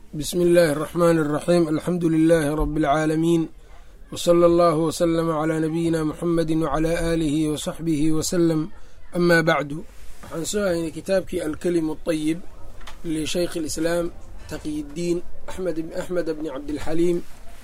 bsmi illaahi الرaxmaani الraxiim alxamdu lilaahi rabi اlcaalamiin wsala allahu wslama calaa nabiyina muxamedi wcalaa aalihi wasaxbihi wasalam amaa bacdu waxaan soo haynay kitaabkii alkelimu اطayib lishaykh اlislaam taqyiddiin axmed bni cabdilxaliim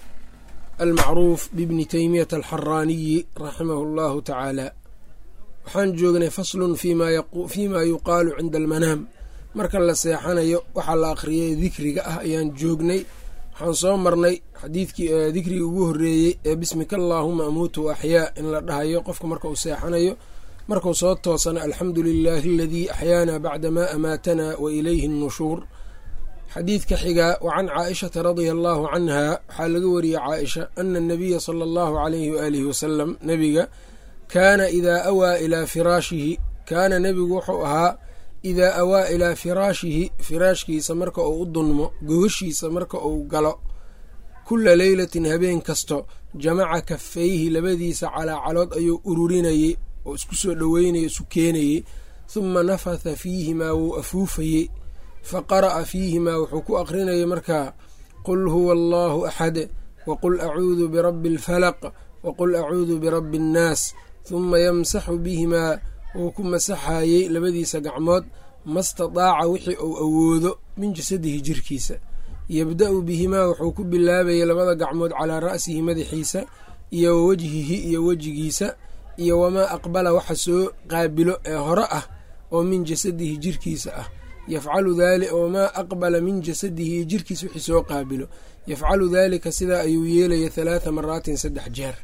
almacruuf bibni teymiyata alxaraaniyi raximahu اllahu tacaala waxaan joognay faslun fiima yuqaalu cinda almanaam marka la seexanayo waxaa la akhriyay dikriga ah ayaan joognay waxaan soo marnay xadiidkii dikrigii ugu horreeyey ee bismika allaahuma amuutu axyaa in la dhahayo qofka marka uu seexanayo markuu soo toosana alxamdu lilaahi aladii axyaana bacdamaa amaatana wa ilayhi nnushuur xadiidka xigaa wa can caaishata radia allaahu canha waxaa laga wariyey caaisha ana anabiya sala allahu calayhi waaalihi wasalam nebiga kaana idaa awaa ilaa firaashihi kaana nebigu wuxuu ahaa idaa awaa ilaa firaashihi firaashkiisa marka uu u dunmo gogashiisa marka uu galo kulla leylatin habeen kasto jamaca kafayhi labadiisa calaacalood ayuu ururinayey oo isku soo dhoweynayay isu keenayey huma nafatha fiihimaa wuu afuufayey fa qara'a fiihimaa wuxuu ku aqrinayay markaa qul huwa allaahu axad waqul acuudu birabbi alfalaq waqul acuudu birabbi annaas huma yamsaxu bihimaa wuu ku masaxayey labadiisa gacmood mastadaaca wixii uu awoodo min jasadihi jirkiisa yabda-u bihimaa wuxuu ku bilaabayay labada gacmood calaa ra'sihi madaxiisa iyo wa wejhihi iyo wejigiisa iyo wamaa aqbala waxa soo qaabilo ee hore ah oo min jasadihi jirkiisa ah yafcalu wamaa aqbala min jasadihi jirkiisa wixii soo qaabilo yafcalu daalika sidaa ayuu yeelaya halaatha maraatin saddex jeer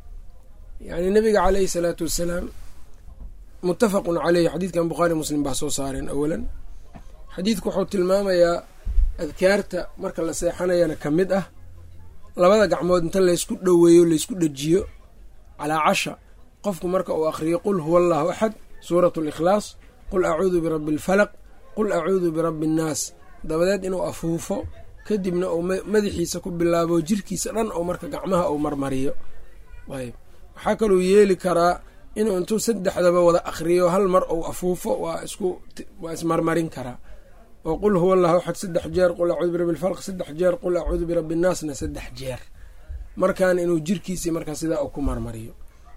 yacnii nabiga caleyhi salaatu wassalaam muttafaqun caleyhi xadiidkan bukhaari muslim baa soo saareen awalan xadiidku wuxuu tilmaamayaa adkaarta marka la seexanayana ka mid ah labada gacmood inta laysku dhoweeyo laysku dhejiyo calaa casha qofku marka uu akhriyo qul huwa allahu axad suuratu likhlaas qul acuudu birabbi alfalaq qul acuudu birabbi annaas dabadeed inuu afuufo kadibna uu madaxiisa ku bilaabo jirkiisa dhan oo marka gacmaha uu marmariyo ayb waxaa kaluu yeeli karaa inuu intuu saddexdaba wada akhriyo hal mar uu afuufo waa isku waa ismarmarin karaa oo qul huwa allahu axad saddex jeer qul acuudu birabbi alfalq saddex jeer qul acuudu birabbi annaasna saddex jeer markaana inuu jirkiisii markaa sidaa uu ku marmariyo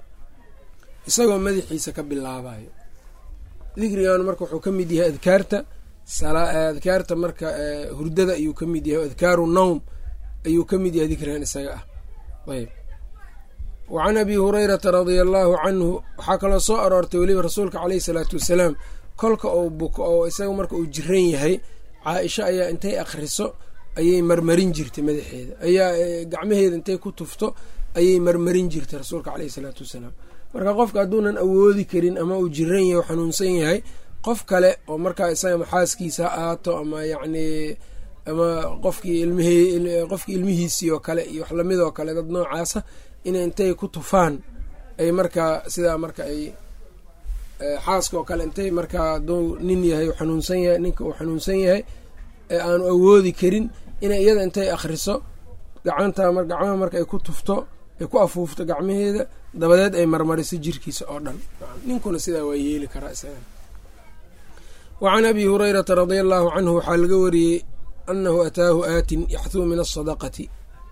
isagoo madaxiisa ka bilaabayo dikrigan marka wuxuu ka mid yahay adkaarta adkaarta marka hurdada ayuu ka mid yahay adkaaru nowm ayuu ka mid yahay dikrigan isaga ah ayb wacan abi hurayrata radia allaahu canhu waxaa kaloo soo aroortay weliba rasuulka caleyhi salaatu wasalaam kolka uu buko oo isaga marka uu jiran yahay caaisha ayaa intay akhriso ayay marmarin jirtay madaxeeda ayaa gacmaheeda intay ku tufto ayay marmarin jirtay rasuulka caleyhi salaatu wasalaam marka qofka hadduunan awoodi karin ama uu jiran yahay xanuunsan yahay qof kale oo markaa isaga maxaaskiisa ha aato ama yacnii ama qofkii ilmihii qofkii ilmihiisii oo kale iyo wax lamid oo kale dad noocaasa inay intay ku tufaan ay markaa sidaa marka ay xaaska oo kale intay markaa aduu nin yahay xanuunsan yahay ninka uu xanuunsan yahay ee aanu awoodi karin inay iyada intay akhriso gacanta gacmaha marka ay ku tufto ay ku afuufto gacmaheeda dabadeed ay marmariso jirkiisa oo dhan ninkuna sidaa waa yeeli karaa isaga wa can abi hurayrata radia allaahu canhu waxaa laga wariyey annahu ataahu aatin yaxthuu min asadaqati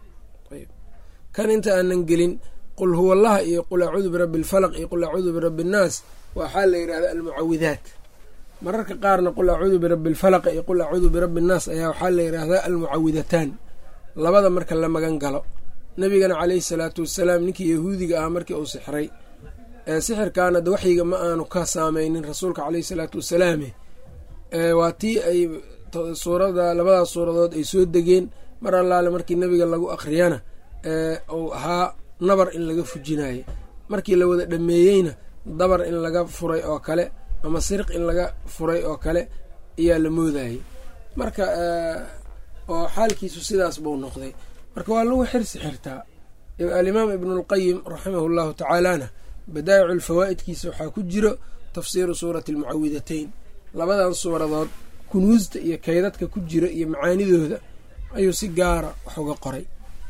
kan inta aanan gelin qul huwa allaha iyo qul acuudu birabbi alfalaq iyo qul acuudu birabbi annaas waxaa la yidhahda almucawidaat mararka qaarna qul acuudu birabbi alfalaq iyo qul acuudu birabbi annaas ayaa waxaa la yidhaahdaa almucawidataan labada marka la magan galo nabigana caleyhi salaatu wasalaam ninkii yahuudiga ah markii uu sixray sixirkaana de waxyiga ma aanu ka saameynin rasuulka caleyhi salaatu wasalaame waa tii ay suurada labadaas suuradood ay soo degeen mar allaale markii nabiga lagu akhriyana uu ahaa nabar in laga fujinayo markii la wada dhameeyeyna dabar in laga furay oo kale ama siriq in laga furay oo kale ayaa la moodayay marka oo xaalkiisu sidaas buu noqday marka waa lagu xirsi xirtaa alimaam ibnulqayim raximahu llahu tacaalana badaa'icu lfawaa'idkiisa waxaa ku jiro tafsiiru suurati almucawidatayn labadan suuradood kunuusta iyo kaydadka ku jira iyo macaanidooda ayuu si gaara wax uga qoray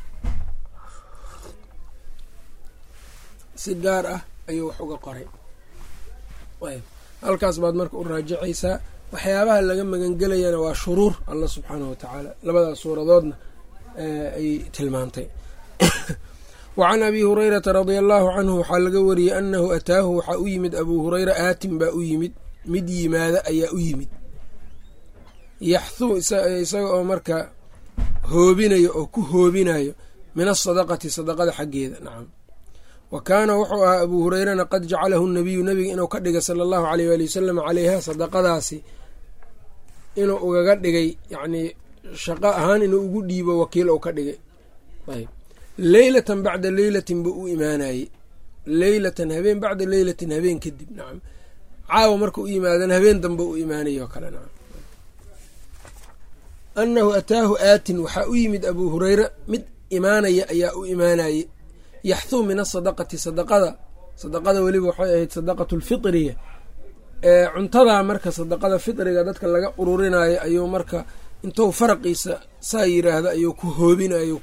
si gaar ah ayuu wax uga qoray halkaas baad marka u raajicaysaa waxyaabaha laga magangelayana waa shuruur allah subxaanahu watacaala labadaas suuradoodna ay tilmaantay wa can abi hurayrata radia allahu canhu waxaa laga wariyey annahu ataahu waxaa u yimid abuu hureyra aatin baa u yimid mid yimaada ayaa u yimid yaxthuu isaga oo marka hoobinayo oo ku hoobinayo min asadaqati sadaqada xaggeeda nacam wa kaana wuxuu ahaa abuu hureyrana qad jacalahu nabiyu nabiga inuu ka dhigay sala allahu aleyh waali wasalam caleyha sadaqadaasi inuu ugaga dhigay yacnii shaqo ahaan inuu ugu dhiibo wakiil ou ka dhigay ayb leylatan bacda leylatin buu u imaanayey leylatan habeen bacda leylatin habeen kadib nacam caawa marka u yimaadana habeen dambe u imaanay oo kale nacam annahu ataahu aatin waxaa u yimid abuu hureyra mid imaanaya ayaa u imaanayey yaxthuu min asadaqati sadaqada sadaqada weliba waxay ahayd sadaqatu lfitriya ee cuntadaa marka sadaqada fitriga dadka laga ururinayo ayuu marka intuu faraqiisa saa yiraahda ayuu ku hoobinayo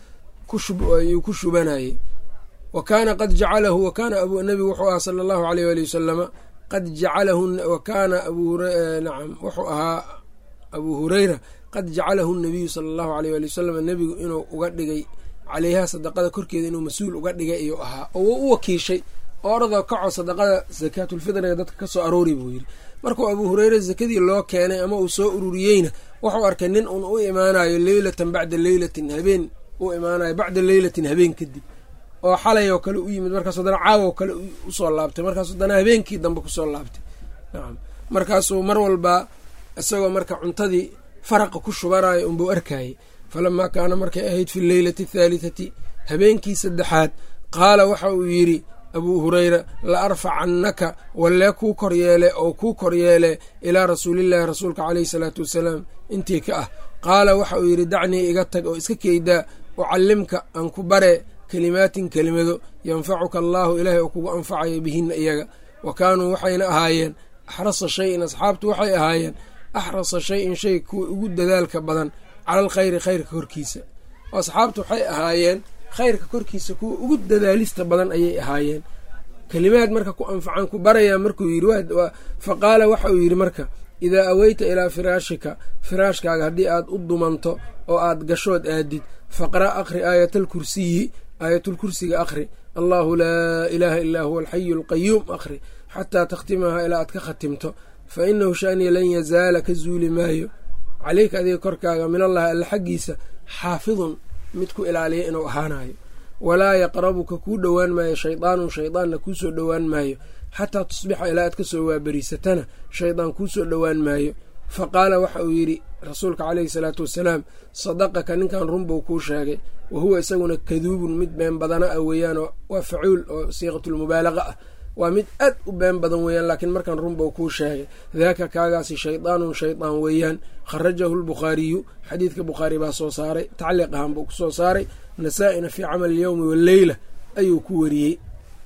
ayuu ku shubanayey wa kaana qad jacalahu wa kaana nabigu wuxuu ahaa sala allahu aleyh waali wasalama qad jacalahu wa kaana nacam wuxuu ahaa abuu hureyra qad jacalahu nabiyu sala allahu aleyh waali wasalam nebigu inuu uga dhigay caleyha sadaqada korkeeda inuu mas-uul uga dhigay ayuu ahaa oo u wakiishay oo oradoo kaco sadaqada sakaatulfitriga dadka ka soo aroori buu yidhi markuu abuu hureyre sakadii loo keenay ama uu soo ururiyeyna wuxuu arkay nin uun u imaanayo leylatan bacda leylatin habeen u imaanayo bacda leylatin habeen kadib oo xalay oo kale u yimid markaas haddana caawo kale usoo laabtay markaas haddana habeenkii dambe kusoo laabtay nacam markaasuu mar walba isagoo marka cuntadii faraqa ku shubanayo unbuu arkayey falamaa kaana markay ahayd fi leylati athaalitati habeenkii saddexaad qaala waxa uu yidhi abuu hureyra la arfacannaka wallee kuu koryeele oo kuu koryeele ilaa rasuulillaahi rasuulka caleyhi salaatu wasalaam intii ka ah qaala waxa uu yidhi dacnii iga tag oo iska keydaa ucallimka aan ku bare kelimaatin kelimado yanfacuka allaahu ilaahay oo kugu anfacayo bihinna iyaga wa kaanuu waxayna ahaayeen axrasa shayin asxaabtu waxay ahaayeen axrasa shayin shay kuwa ugu dadaalka badan cala alkhayri khayrka korkiisa oo asxaabtu waxay ahaayeen khayrka korkiisa kuwa ugu dadaalista badan ayay ahaayeen kelimaad marka ku anfacan ku barayaa markuu yidhi fa qaala waxa uu yidhi marka idaa aweyta ilaa firaashika firaashkaaga haddii aad u dumanto oo aad gashood aadid faqra' akhri aayatalkursiyi aayatulkursiga akhri allaahu laa ilaaha illaa huwa alxayu alqayuum akhri xataa takhtimaha ilaa aad ka khatimto fa inahu shaniya lan yazaala ka zuuli maayo caleyka adiga korkaaga minallahi alla xaggiisa xaafidun mid ku ilaaliya inuu ahaanayo walaa yaqrabuka kuu dhowaan maayo shaydaanun shaydaanna kuu soo dhowaan maayo xataa tusbixa ilaa aad ka soo waaberiisatana shaydaan kuu soo dhowaan maayo fa qaala waxa uu yidhi rasuulka caleyhi salaatu wasalaam sadaqaka ninkan runbuu kuu sheegay wa huwa isaguna kaduubun mid been badana ah weeyaanoo waa facuul oo siiqatulmubaalaqa ah waa mid aad u been badan weeyaan laakiin markan runbuu kuu sheegay daaka kaagaasi shaydaanun shaydaan weeyaan kharajahu lbukhaariyu xadiidka bukhaari baa soo saaray tacliiq ahaan buu ku soo saaray nasaa-ina fii camal alyowmi walleyla ayuu ku wariyey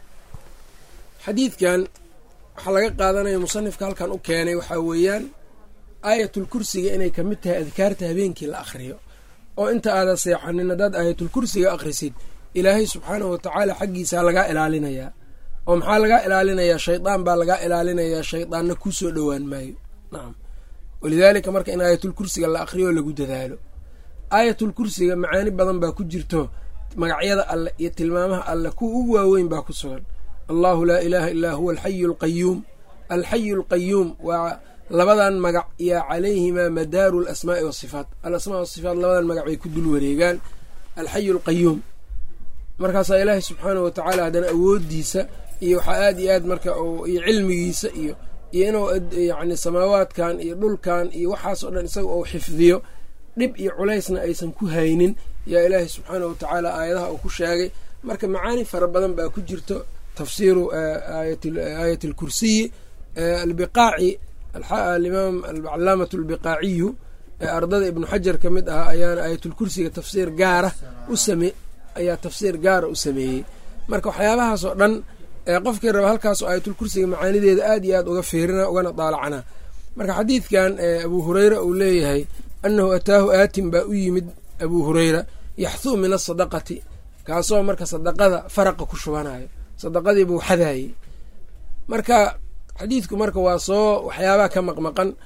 xadiidkan waxaa laga qaadanaya musanifka halkan u keenay waxaa weeyaan aayatulkursiga inay ka mid tahay adkaarta habeenkii la akhriyo oo inta aada seexanin haddaad aayatulkursiga akhrisid ilaahay subxaanahu watacaala xaggiisaa lagaa ilaalinayaa oo maxaa lagaa ilaalinayaa shaydaan baa lagaa ilaalinayaa shaydaanna kuu soo dhowaan maayo nacam walidaalika marka in aayatulkursiga la akhriyo oo lagu dadaalo aayatulkursiga macaani badan baa ku jirto magacyada alleh iyo tilmaamaha alleh kuwa ugu waaweyn baa ku sugan allahu laa ilaaha illaa huwa alxayu alqayuum alxayu alqayuum waa labadan magac iyo calayhimaa madaaru alasmaa'i wasifaat alasmaa wasifaat labadan magac bay ku dul wareegaan alxayu alqayuum markaasaa ilaahay subxaanahu watacaala haddana awoodiisa iyo waxaa aad iyo aad marka iyo cilmigiisa iyo iyo inuu yacni samaawaadkan iyo dhulkan iyo waxaas oo dhan isaga uu xifdiyo dhib iyo culaysna aysan ku haynin yaa ilaahay subxaanahu watacaala aayadaha uu ku sheegay marka macaani fara badan baa ku jirto tafsiiru aayat alkursiyi albiqaaci alimaam alcalaamatu albiqaaciyu ee ardada ibnu xajar ka mid ahaa ayaana aayatulkursiga tafsiir gaara u same ayaa tafsiir gaara u sameeyey marka waxyaabahaas oo dhan qofkii raba halkaas oo aayatulkursiga macaanideeda aad iyo aad uga fiirina ugana daalacanaa marka xadiidkan abuu hureyra uu leeyahay annahu ataahu aatin baa u yimid abuu hureyra yaxthuu min asadaqati kaasoo marka sadaqada faraqa ku shubanayo sadaqadii buu xadaayey marka xadiidku marka waa soo waxyaabaha ka maqmaqan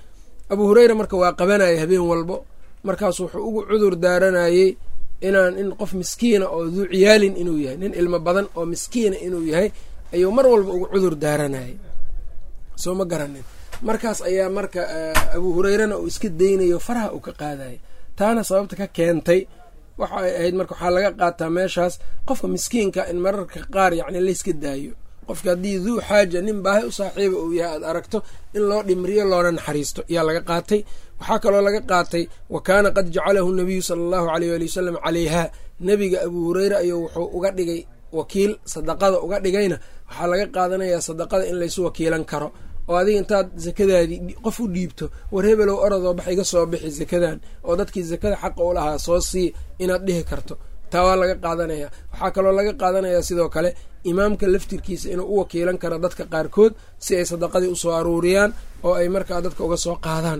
abuu hureyra marka waa qabanaya habeen walbo markaasu wuxuu ugu cudur daaranayey inaan in qof miskiina oo duu ciyaalin inuu yahay nin ilmo badan oo miskiina inuu yahay ayuu mar walba ugu cudur daaranayay soo ma garanin markaas ayaa marka abuu hureyrana uu iska daynayo faraha uu ka qaadaya taana sababta ka keentay waxa ay ahayd marka waxaa laga qaataa meeshaas qofka miskiinka in mararka qaar yacni layska daayo qofka haddii duu xaaja nin baahi u saaxiiba uu yahay aad aragto in loo dhimriyo loona naxariisto ayaa laga qaatay waxaa kaloo laga qaatay wa kaana qad jacalahu nabiyu sala allahu aleyh ali wasalam caleyha nebiga abuu hureyre ayuu wuxuu uga dhigay wakiil sadaqada uga dhigayna waxaa laga qaadanayaa sadaqada in laysu wakiilan karo oo adiga intaad sakadaadii qof u dhiibto war hebelow orodoo bax iga soo bixi sakadan oo dadkii sakada xaqa u lahaa soo sii inaad dhihi karto taa waa laga qaadanaya waxaa kaloo laga qaadanayaa sidoo kale imaamka laftirkiisa inuu u wakiilan karo dadka qaarkood si ay sadaqadii usoo aruuriyaan oo ay markaa dadka uga soo qaadaan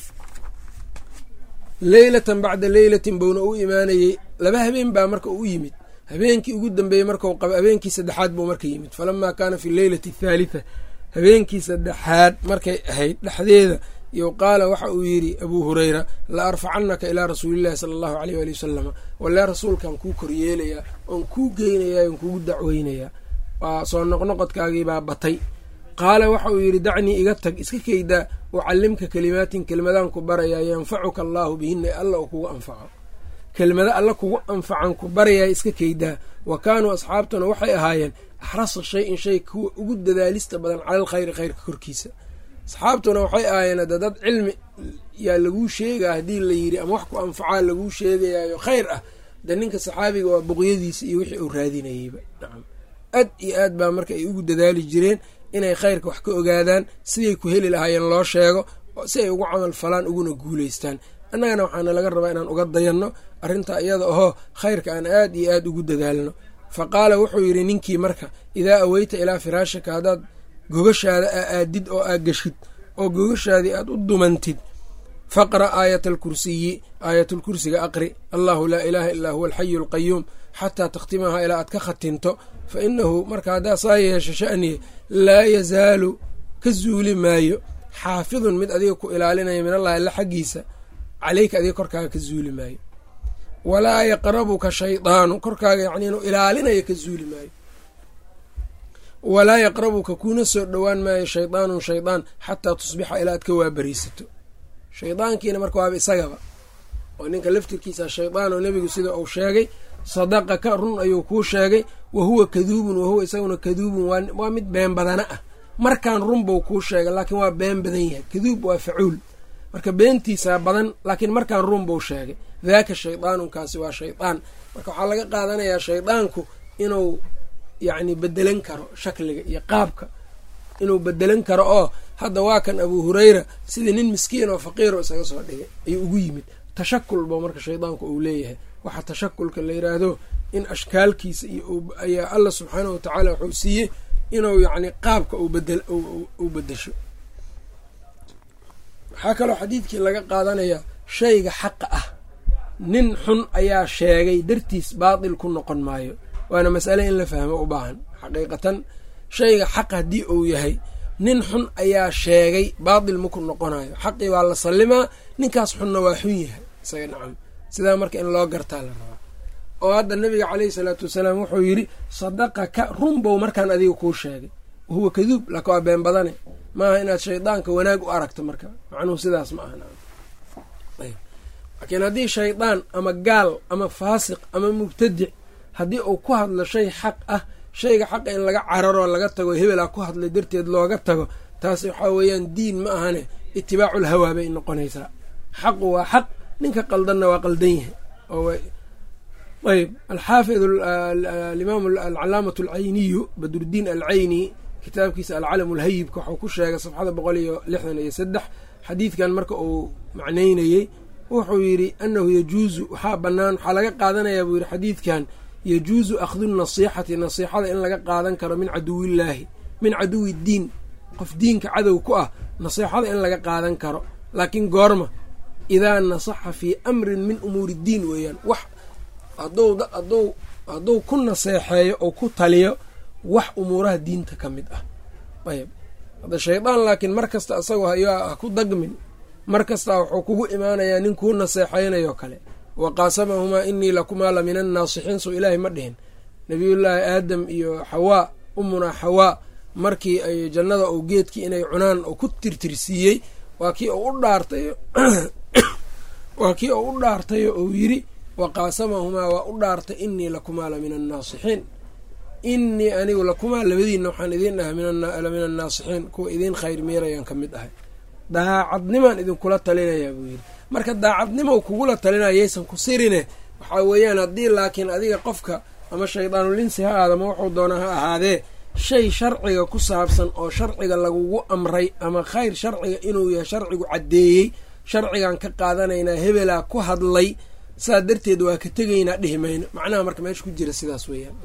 leylatan bacda leylatin buuna u imaanayey laba habeen baa marka u yimid habeenkii ugu dambeeyey markau qaba habeenkii saddexaad buu marka yimid falamaa kaana fi leylati athaalitha habeenkii saddexaad markay ahayd dhexdeeda iyo qaala waxa uu yidhi abuu hureyra la arfacanaka ilaa rasuulillahi sala allahu aleyh ali wasalama walee rasuulkaan kuu koryeelayaa oon kuu geynayaa oon kugu dacweynayaa waa soo noqnoqodkaagiibaa batay qaala waxa uu yidhi dacnii iga tag iska keydaa ucallimka kelimaatin kelmadaan ku barayaa yanfacuka allaahu bihina alla uu kugu anfaco kelmado alla kugu anfacan ku barayaa iska keydaa wa kaanuu asxaabtuna waxay ahaayeen axrasa shay-in shay kuwa ugu dadaalista badan cala alkhayri khayrka korkiisa asxaabtuna waxay ahaayeen hadda dad cilmi yaa laguu sheegaa haddii la yidhi ama wax ku anfacaa laguu sheegayaayo khayr ah de ninka saxaabiga waa boqyadiisa iyo wixii uu raadinayeyba nacam aad iyo aad baa marka ay ugu dadaali jireen inay khayrka wax ka ogaadaan siday ku heli lahaayeen loo sheego si ay ugu camal falaan uguna guulaystaan annagana waxaana laga rabaa inaan uga dayanno arrintaa iyada ahoo khayrka aan aad iyo aad ugu dadaalno fa qaala wuxuu yidhi ninkii marka idaa aweyta ilaa firaashaka haddaad gogashaada aa aadid oo aa geshid oo gogashaadii aad u dumantid faqra' aayata alkursiyi aayatulkursiga aqri allahu laa ilaaha illaa huwa alxayu alqayuum xataa takhtimahaa ilaa aad ka khatinto fa inahu marka haddaa saa yeesho sha'niye laa yazaalu ka zuuli maayo xaafidun mid adiga ku ilaalinaya min allahi alla xaggiisa caleyka adiga korkaaga ka zuuli maayo walaa yaqrabuka shaydaanu korkaaga yacni inuu ilaalinayo ka zuuli maayo walaa yaqrabuka kuna soo dhowaan maayo shaydaanun shaydaan xataa tusbixa ilaa aad ka waabariisato shaydaankiina marka waaba isagaba oo ninka laftirkiisa shaydaan oo nebigu sida uu sheegay sadaqaka run ayuu kuu sheegay wa huwa kaduubun wahuwa isaguna kaduubun waa mid been badana ah markaan run buu kuu sheegay laakiin waa been badan yahay kaduub waa facuul marka beentiisaa badan laakiin markaan run buu sheegay daaka shaydaanunkaasi waa shaydaan marka waxaa laga qaadanayaa shaydaanku inuu yacni bedelan karo shakliga iyo qaabka inuu bedelan karo oo hadda waa kan abuu hureyra sidii nin miskiin oo faqiiro isaga soo dhigay ayuu ugu yimid tashakul ba marka shaydaanku uu leeyahay waxaa tashakulka la yiraahdo in ashkaalkiisa iyo ayaa alla subxaanahu watacaala wuxuu siiyey inuu yacni qaabka uu bedesho waxaa kaloo xadiidkii laga qaadanayaa shayga xaqa ah nin xun ayaa sheegay dartiis baatil ku noqon maayo waana masale in la fahmo u baahan xaqiiqatan shayga xaq haddii uu yahay nin xun ayaa sheegay baatil maku noqonayo xaqii waa la sallimaa ninkaas xunna waa xun yahay isaga nacam sidaa marka in loo gartaa la rabaa oo hadda nabiga caleyhi salaatu wasalaam wuxuu yidhi sadaqaka runbow markaan adiga kuu sheegay wahuwa kaduub laka waa been badane maaha inaad shaydaanka wanaag u aragto marka macnuhu sidaas ma aha laakiin haddii shaydaan ama gaal ama faasiq ama mubtadic haddii uu ku hadlo shay xaq ah shayga xaqa in laga cararoo laga tago hebelaa ku hadlay darteed looga tago taasi waxaa weeyaan diin ma ahane itibaacul hawaa bay noqonaysaa xaqu waa xaq ninka qaldanna waa qaldan yahay ayb alxaafid alimaam alcalaamatu alcayniyu badrudiin alcayni kitaabkiisa alcalam alhayibka waxuu ku sheegay safxada boqol iyo lixdan iyo saddex xadiidkan marka uu macnaynayey wuxuu yidhi annahu yajuusu waxaa bannaan waxaa laga qaadanayaa buu yidhi xadiidkan yajuusu akhdu nasiixati nasiixada in laga qaadan karo min caduwillaahi min caduwi diin qof diinka cadow ku ah nasiixada in laga qaadan karo laakiin goorma idaa nasaxa fii amrin min umuuri diin weeyaan wax hadduu ku naseexeeyo oo ku taliyo wax umuuraha diinta ka mid ah ayb hadda shaydaan laakiin mar kasta isagoo ha ku dagmin mar kastaa wuxuu kugu imaanayaa nin kuu naseexaynayo kale wa qaasamahumaa inii lakumaa la min annaasixiin soo ilaahay ma dhihin nabiyullaahi aadam iyo xawaa umunaa xawaa markii ay jannada oo geedkii inay cunaan oo ku tirtirsiiyey waa kii oo u dhaartay waa kii oo u dhaartayo ou yiri wa qaasamahumaa waa u dhaartay inii lakumaa la min annaasixiin inii anigu lakumaa labadiinna waxaan idiin dhahay la min annaasixiin kuwa idiin khayr meerayaan ka mid ahay daacadnimaan idinkula talinayaa buu yidhi marka daacadnimo kugula talinaya yaysan ku sirine waxaa weeyaan haddii laakiin adiga qofka ama shaydaanulinsi ha aadama wuxuu doona ha ahaadee shay sharciga ku saabsan oo sharciga lagugu amray ama khayr sharciga inuu yahay sharcigu caddeeyey sharcigan ka qaadanaynaa hebelaa ku hadlay saa darteed waa ka tegaynaa dhihi mayno macnaha marka meesha ku jira sidaas weeyaan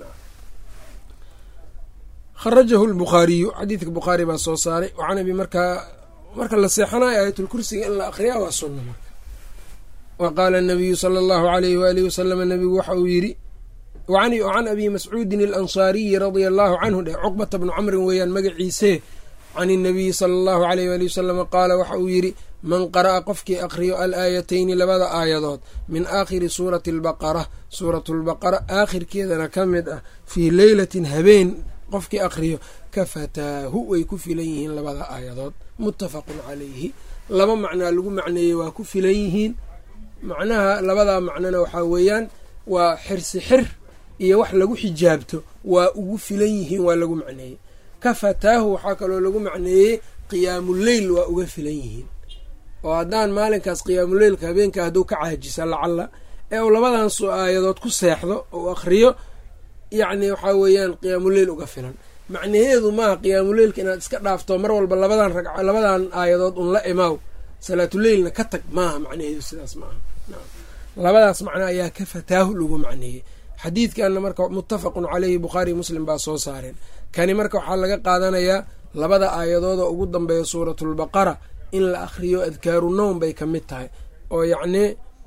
kharajahu lbukhaariyu xadiidka bukhaari baa soo saaray waxaanabi markaa marka la seexanayo aayatulkursiga in la aqriyaa waa sunna marka wa qaala anabiyu sala allahu alayhi waalihi wasalama nabigu waxa uu yidhi can abi mascuudin alansaariyi radia allahu canhu dhe cuqbata bnu camrin weeyaan magaciisee can inabiyi sala allahu aleyh waali wasalama qaala waxa uu yidhi man qara'a qofkii aqriyo alaayatayni labada aayadood min aakhiri suurati albaqara suuratu lbaqara aakhirkeedana ka mid ah fii leylatin habeen qofkii aqriyo kafataahu way ku filan yihiin labada aayadood muttafaqun calayhi laba macnaa lagu macneeyey waa ku filan yihiin macnaha labadaa macnona waxaa weeyaan waa xirsi xir iyo wax lagu xijaabto waa ugu filan yihiin waa lagu macneeyey kafataahu waxaa kaloo lagu macneeyey qiyaamuleyl waa uga filan yihiin oo haddaan maalinkaas qiyaamuleylka habeenka hadduu ka caajisa lacalla ee uu labadan aayadood ku seexdo ou akhriyo yacni waxaa weeyaan qiyaamuleyl uga filan macnaheedu maaha qiyaamuleylka inaad iska dhaafto mar walba labadan rag labadan aayadood un la imaaw salaatuleylna ka tag maaha macnaheedu sidaas maaha labadaas macno ayaa ka fataahu lagu macneeyey xadiidkanna marka muttafaqun caleyhi bukhaari muslim baa soo saareen kani marka waxaa laga qaadanayaa labada aayadoodoo ugu dambeeya suuratulbaqara in la akhriyo adkaaru nowm bay ka mid tahay oo yacnii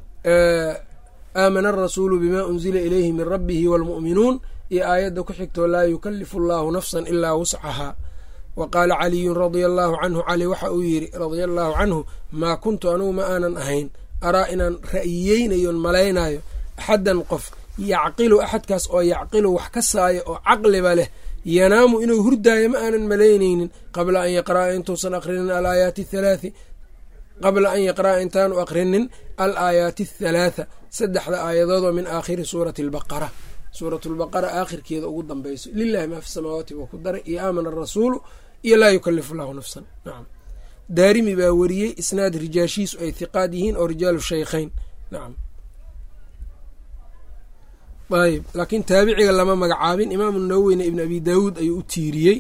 aamana arasuulu bimaa unzila ilayhi min rabbihi waalmu'minuun iyo aayadda ku xigtoo laa yukalifu allaahu nafsan ilaa wuscahaa wa qaala caliyun radia allaahu canhu cali waxa uu yidhi radia allaahu canhu maa kuntu anugu ma aanan ahayn araa inaan ra'yiyeynayoon malaynayo axaddan qof yacqilu axadkaas oo yacqilu wax ka saayo oo caqliba leh yanaamu inuu hurdaayo ma aanan malaynaynin qabla an yaqra'a intuusan aqrinin alaayaati athalaati qabla an yaqra'a intaanu aqrinin al aayaati athalaatha saddexda aayadood oo min aakhiri suurati albaqara suuratu lbaqara aakhirkeeda ugu dambeyso lilahi maa fi samaawaati buu ku daray iyo aamana arasuulu iyo laa yukalifu llahu nafsan nacam daarimi baa weriyey isnaad rijaashiisu ay hiqaad yihiin oo rijaalu shaykhayn nacam ayb laakiin taabiciga lama magacaabin imaamu nawoweyne ibn abi daawuud ayuu u tiiriyey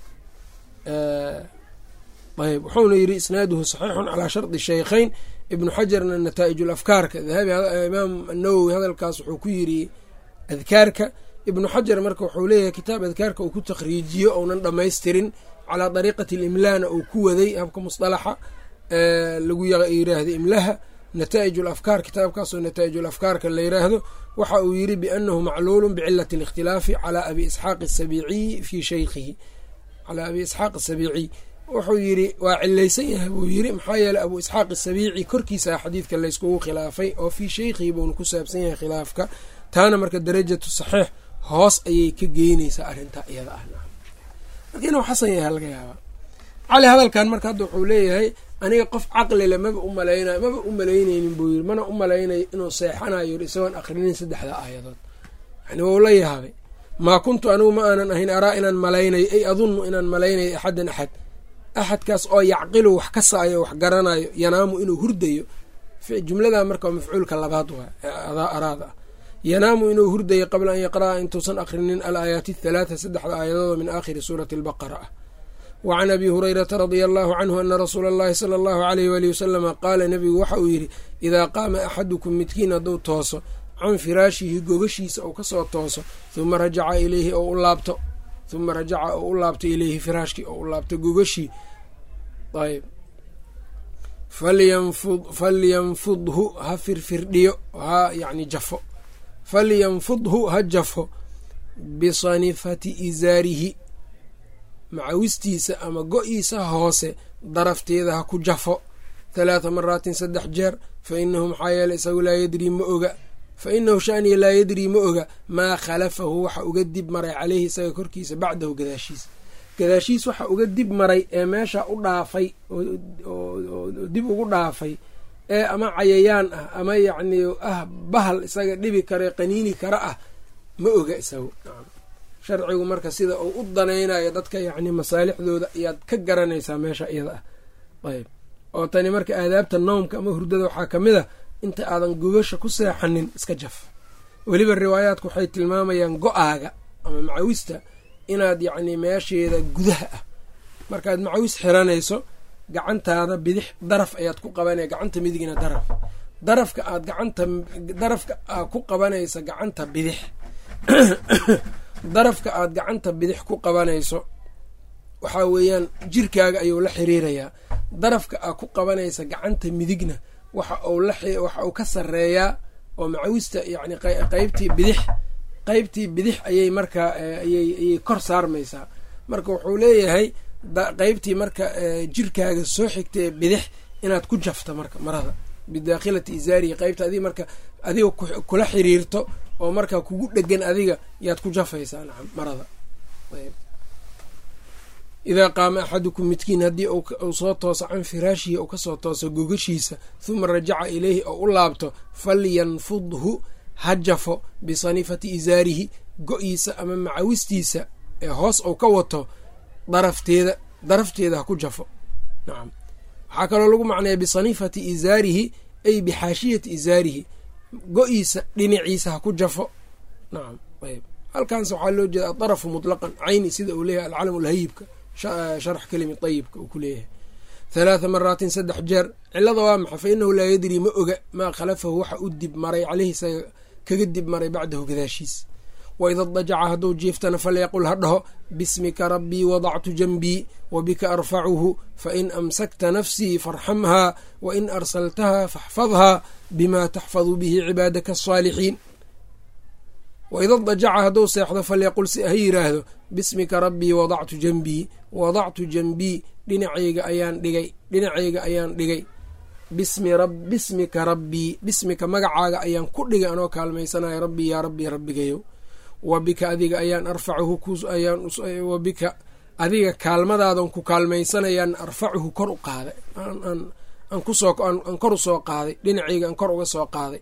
ayb wuxuuna yidhi isnaaduhu saxiixun calaa shardi shaykhayn ibnu xajarna nataa'ij ulafkaarka dahabi imaam nawowi hadalkaas wuxuu ku yidhi adkaarka ibnu xajar marka wuxuu leeyahay kitaab adkaarka uu ku takhriijiyo ounan dhammaystirin calaa dariiqati alimlaana uu ku waday habka musطalaxa lagu yiraahdo imlaha nataa'ij ulafkaar kitaabkaasoo nataa'ij ulafkaarka la yiraahdo waxa uu yidhi biannahu macluulu bicilati اlikhtilaafi calaa abi isxaaq asabiiciyi fii shaykhihi calaa abi isxaaq asabiiciy wuxuu yidhi waa cilaysan yahay buu yidhi maxaa yeeley abu isxaaq asabiici korkiisa xadiidka layskugu khilaafay oo fii shaykhihi buuna ku saabsan yahay khilaafka taana marka darajatu saxiix hoos ayay ka geynaysaa arrintaa iyada ah marka inuu xasan yahay laga yaabaa cali hadalkan marka hadda wuxuu leeyahay aniga qof caqlile maba u malaynayo maba u malaynaynin buu yiri mana u malaynayo inuu seexanayo yiri isagoon akrinin saddexda aayadood yani wau la yaabay maa kuntu anigu ma aanan ahayn araa inaan malaynayo ay adunnu inaan malaynayo axadan axad axadkaas oo yacqilu wax ka saayo wax garanayo yanaamu inuu hurdayo jumlada marka mafcuulka labaad waa araada ah yanaamu inuu hurdayo qabla an yaqra'a intuusan akrinin alaayaati athalaata saddexda aayadood min aakhiri suurati albaqara ah wa can abi hurayrata radia allahu canhu ana rasuula allahi sala allahu aleyh waali wasalama qaala nebigu waxa uu yidhi idaa qaama axadukum midkiin hadduu tooso can firaashihi gogashiisa ou kasoo tooso huma rajaca ileyhi ou u laabto huma rajaca ou u laabto ileyhi firaashkii ou u laabto gogashii ayb falyanfudhu ha firfirdhiyo ha yani jafo falyanfudhu ha jafo bisanifati izaarihi macawistiisa ama go-iisa hoose darafteeda ha ku jafo halaatha maraatin saddex jeer fa inahu maxaa yeeley isagu laa yadrii ma oga fa inahu shaniya laa yadrii ma oga maa khalafahu waxa uga dib maray caleyhi isaga korkiisa bacdahu gadaashiisa gadaashiis waxa uga dib maray ee meesha u dhaafay oo dib ugu dhaafay ee ama cayayaan ah ama yacni ah bahal isaga dhibi kare qaniini kara ah ma oga isagu sharcigu marka sida uu u danaynayo dadka yacni masaalixdooda ayaad ka garanaysaa meesha iyada ah ayb oo tani marka aadaabta noomka ama hurdada waxaa ka mid a inta aadan gogasha ku seexanin iska jaf weliba riwaayaadku waxay tilmaamayaan go-aaga ama macawista inaad yacni meesheeda gudaha ah markaad macawis xiranayso gacantaada bidix daraf ayaad ku qabanaya gacanta midigna daraf darafka aad gacanta darafka aad ku qabanaysa gacanta bidix darafka aad gacanta bidix ku qabanayso waxaa weeyaan jirkaaga ayuu la xiriirayaa darafka aad ku qabanaysa gacanta midigna waxa uu waxa uu ka sareeyaa oo macawista yacni qeybtii bidix qeybtii bidix ayay markaa ayay kor saarmaysaa marka wuxuu leeyahay qeybtii marka jirkaaga soo xigtae bidix inaad ku jafta marka marada bidaakhilati isaarihi qeybta adiga marka adiga kula xiriirto oo markaa kugu dhegan adiga yaad ku jafaysaa nacam marada idaa qaama axadukum midkiin haddii uu soo tooso can firaashihi uu kasoo tooso gogashiisa huma rajaca ileyhi oo u laabto falyanfudhu ha jafo bisanifati isaarihi go-iisa ama macawistiisa ee hoos uu ka wato darafteeda darafteeda ha ku jafo nacam waxaa kaloo lagu macnaya bisanifati isaarihi ay bixaashiyati isaarihi go-iisa dhinaciisa ha ku jafo nacam ayb halkaans waxaa loo jeeda adarafu mutlaqan cayni sida uu leeyahay alcalam lhayibka sharx kelimi ayibka uu ku leeyahay halaatha maraatin saddex jeer cilada waa maxa fa inahu laa yadrii ma oga maa khalafahu waxa u dib maray caleyhi isaga kaga dib maray bacdahu gadaashiis waida dajaca hadduu jiiftana falyaqul ha dhaho bismika rabbii wadactu janbii wabika arfacuhu fain amsakta nafsii farxamhaa wain arsaltaha faxfadhaa bima taxfadu bihi cibaadaka asaalixiin waida dajaca hadduu seexdo falyaqul si ha yiraahdo bismika rabbii wadactu janbii wadactu janbii dhinacayga ayaan dhigay dhinacayga ayaan dhigay bismika rabbii bismika magacaaga ayaan ku dhigay anoo kaalmaysanaya rabbii yaa rabbii rabbigayow wa bika adiga ayaan arfacuhu wa bika adiga kaalmadaadan ku kaalmaysanayaan arfacuhu kor u qaaday aan kor u soo qaaday dhinacayga aan kor uga soo qaaday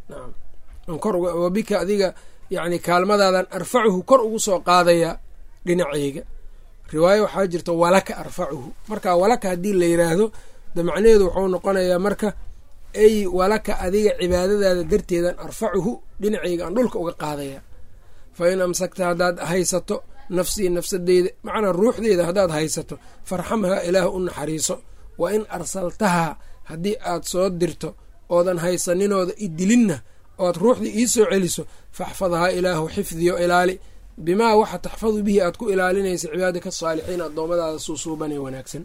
wa bika adiga yani kaalmadaadan arfacuhu kor ugu soo qaadaya dhinacayga riwaayo waxaa jirta walaka arfacuhu marka walaka haddii la yiraahdo de macnaheedu wuxuu noqonayaa marka ay walaka adiga cibaadadaada darteedan arfacuhu dhinacayga aan dhulka uga qaadaya fa in amsakta haddaad haysato nafsii nafsadeyda macnaa ruuxdeeda haddaad haysato farxamhaa ilaah u naxariiso wa in arsaltahaa haddii aad soo dirto oodan haysaninooda idilinna oad ruuxdii ii soo celiso faxfadhaa ilaahu xifdiyo ilaali bimaa waxa taxfadu bihi aad ku ilaalinaysa cibaadaka asaalixiin addoommadaada suusuubanee wanaagsan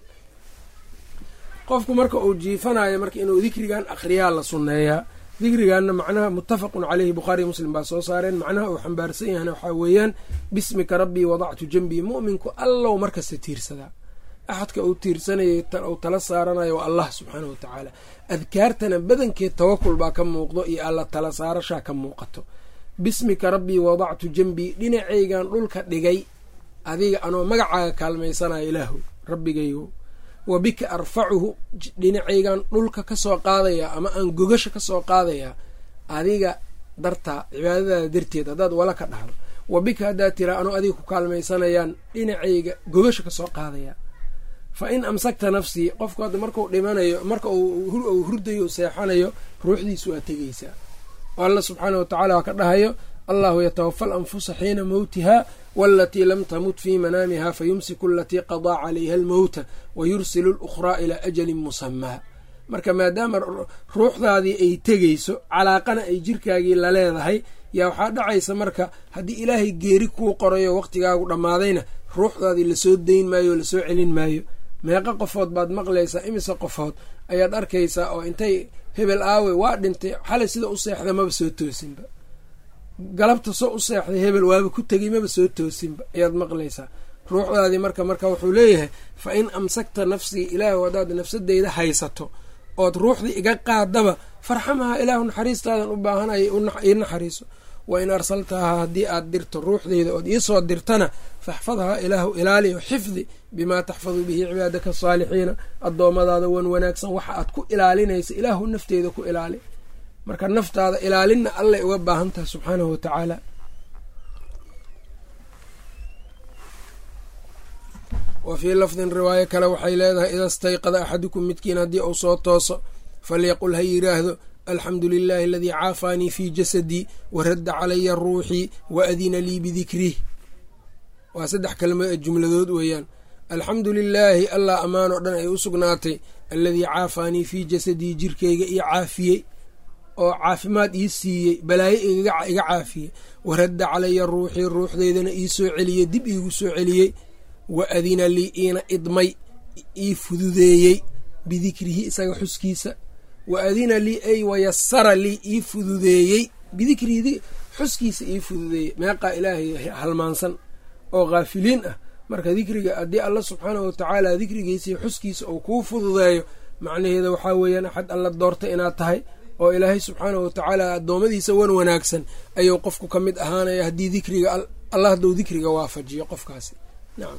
qofku marka uu jiifanayo marka inuu dikrigan akhriyaa la sunneeyaa dikriganna macnaha muttafaqun caleyhi bukhaariy muslim baa soo saareen macnaha uu xambaarsan yahana waxaa weeyaan bismika rabbii wadactu janbii mu'minku allow markasta tiirsadaa axadka uu tiirsanayay uu tala saaranayo waa allah subxaana wa tacaala adkaartana badankeed tawakul baa ka muuqdo iyo alla tala saarashaa ka muuqato bismika rabbii wadactu janbii dhinacaygan dhulka dhigay adiga anoo magacaaga kaalmaysanayo ilaahu rabbigaygo wa bika arfacuhu dhinacaygan dhulka kasoo qaadaya ama aan gogasha kasoo qaadayaa adiga dartaa cibaadadaada darteed haddaad wala ka dhahdo wa bika haddaad tiraa anoo adiga ku kaalmaysanayaan dhinacayga gogasha kasoo qaadaya fa in amsakta nafsii qofku hadda markuu dhimanayo marka uu hurdayo seexanayo ruuxdiisu waa tegeysaa oo alla subxaana wa tacaala waa ka dhahayo allahu yatawafa alanfusa xiina mowtiha waalatii lam tamut fii manaamiha fayumsiku alatii qadaa calayha almowta wa yursilu lukhraa ilaa ajalin musamaa marka maadaama ruuxdaadii ay tegeyso calaaqana ay jirkaagii la leedahay yaa waxaa dhacaysa marka haddii ilaahay geeri kuu qorayo waqtigaagu dhammaadayna ruuxdaadii lasoo dayn maayo o lasoo celin maayo meeqa qofood baad maqlaysaa imise qofood ayaad arkaysaa oo intay hebel aawe waa dhintay xalay sida u seexda maba soo toosinba galabta soo u seexday hebel waaba ku tegay maba soo toosinba ayaad maqlaysaa ruuxdaadii marka marka wuxuu leeyahay fa in amsakta nafsii ilaahu haddaad nafsadeyda haysato ood ruuxdii iga qaadaba farxamaha ilaahu naxariistaadan u baahanaya ii naxariiso wa in arsaltahaa haddii aad dirto ruuxdeyda ood iisoo dirtana faxfadhaa ilaahu ilaaliyo xifdi bimaa taxfadu bihi cibaadaka asaalixiina addoommadaada wan wanaagsan waxa aad ku ilaalinaysa ilaahu nafteeda ku ilaali marka naftaada ilaalinna allay uga baahan tahay subxaanahu watacaala wa fii lafdin riwaayo kale waxay leedahay ida stayqada axadukum midkiin haddii uu soo tooso falyaqul ha yidhaahdo alxamdu lilaahi aladii caafaanii fii jasadii waradda calaya ruuxii wa adina lii bidikrih waa saddex kalmo jumladood weeyaan alxamdu lilaahi allah ammaan oo dhan ay u sugnaatay alladii caafaanii fii jasadii jirkayga ii caafiyey oo caafimaad ii siiyey balaayo iga caafiyey waradda calaya ruuxii ruuxdeydana ii soo celiyey dib iigu soo celiyey wa adina lii iina idmay ii fududeeyey bidikrihi isaga xuskiisa wa adina lii ay wayasara lii ii fududeeyey bidikrihi xuskiisa ii fududeeyey meeqaa ilaahay halmaansan oo khaafiliin ah marka dikriga haddii alla subxaanahu watacaala dikrigiisii xuskiisa uu kuu fududeeyo macnaheeda waxaa weeyaan axad alla doorta inaad tahay oo ilaahay subxaanahu watacaala addoommadiisa wan wanaagsan ayuu qofku ka mid ahaanaya haddii dikriga allah hadduu dikriga waafajiyo qofkaasi nacam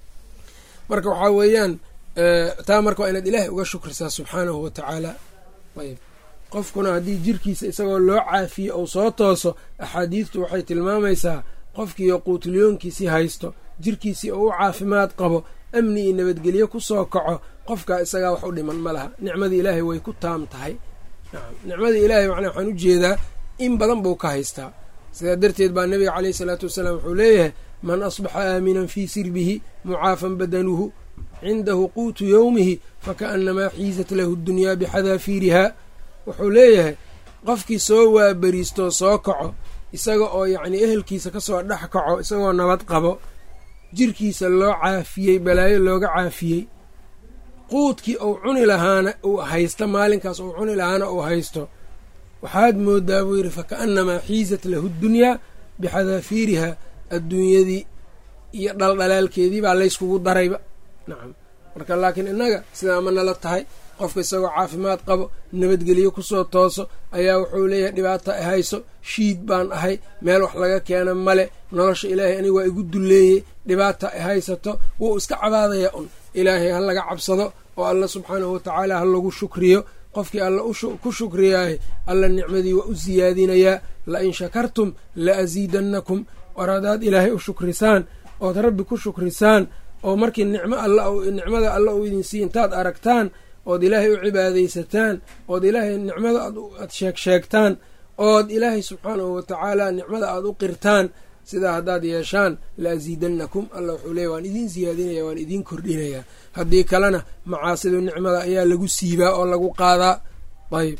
marka waxaa weeyaan taa marka waa inaad ilaahay uga shukrisaa subxaanahu watacaala ayb qofkuna haddii jirkiisa isagoo loo caafiye ou soo tooso axaadiidtu waxay tilmaamaysaa qofkiiyo quutulyoonkiisii haysto jirkiisii oo u caafimaad qabo amni iyo nabadgelyo ku soo kaco qofkaa isagaa wax u dhiman ma laha nicmadii ilaahay way ku taam tahay nacam nicmadii ilaahay macnaa waxaan u jeedaa in badan buu ka haystaa sidaa darteed baa nabiga caleyhi salaatu wasalaam wuxuu leeyahay man asbaxa aaminan fii sirbihi mucaafan badanuhu cindahu quutu yowmihi fakaannamaa xiizat lahu ddunyaa bixadaafiirihaa wuxuu leeyahay qofkii soo waaberiistoo soo kaco isaga oo yacnii ehelkiisa kasoo dhex kaco isagoo nabad qabo jirkiisa loo caafiyey balaayo looga caafiyey quudkii uu cuni lahaana uu haysta maalinkaas uu cuni lahaana uu haysto waxaad moodaa buu yidhi fakaannamaa xiizat lahu ddunyaa bixadaafiirihaa adduunyadii iyo dhaldhalaalkeedii baa layskugu darayba nacam marka laakiin innaga sidaa ma nala tahay qofka isagoo caafimaad qabo nabadgelyo kusoo tooso ayaa wuxuu leeyahay dhibaata i hayso shiid baan ahay meel wax laga keena male nolosha ilaahay aniga waa igu dulleeyey dhibaata i haysato wuu iska cabaadayaa un ilaahay ha laga cabsado oo alla subxaanahu watacaala ha lagu shukriyo qofkii alla ku shukriyaaye alla nicmadii waa u siyaadinayaa la in shakartum la asiidannakum war haddaad ilaahay u shukrisaan ood rabbi ku shukrisaan oo markii nicmo alla nicmada alla uu idin siiy intaad aragtaan ood ilaahay u cibaadaysataan ood ilaahay nicmada aad sheeg sheegtaan ood ilaahay subxaanahu watacaala nicmada aad u qirtaan sidaa haddaad yeeshaan la asiidannakum alla wuxuu leeya waan idiin siyaadinaya waan idiin kordhinayaa haddii kalena macaasidu nicmada ayaa lagu siibaa oo lagu qaadaa ayb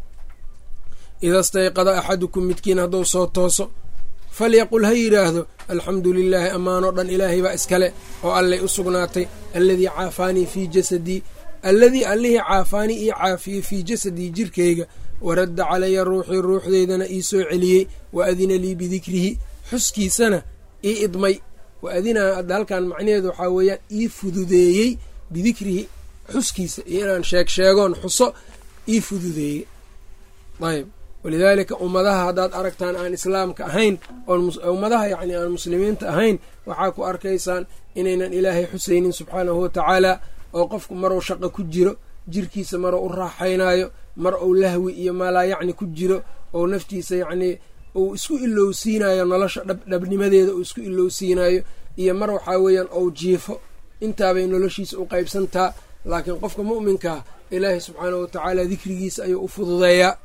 ida stayqada axadukum midkiin hadduu soo tooso falyaqul ha yidhaahdo alxamdu lilaahi ammaanoo dhan ilaahay baa iskale oo allay u sugnaatay alladii caafaanii fii jasadii alladii allihii caafaanii ii caafiyey fii jasadii jirkayga waradda calaya ruuxii ruuxdeydana ii soo celiyey wa adina lii bidikrihi xuskiisana ii idmay wa adinaa hadda halkan macnaheedu waxaa weeyaan ii fududeeyey bidikrihi xuskiisa iyo inaan sheeg sheegoon xuso ii fududeeyey ayb walidaalika ummadaha haddaad aragtaan aan islaamka ahayn ummadaha yacni aan muslimiinta ahayn waxaa ku arkaysaan inaynan ilaahay xusaynin subxaanahu watacaala oo qofku maruu shaqo ku jiro jirkiisa maruu u raaxaynaayo mar uu lahwi iyo maalaa yacni ku jiro oo naftiisa yacnii uu isku ilowsiinayo nolosha dhabnimadeeda uu isku ilowsiinayo iyo mar waxaa weeyaan ou jiifo intaabay noloshiisa u qaybsantaa laakiin qofka mu'minkaa ilaahay subxaanahu watacaala dikrigiisa ayuu u fududeeyaa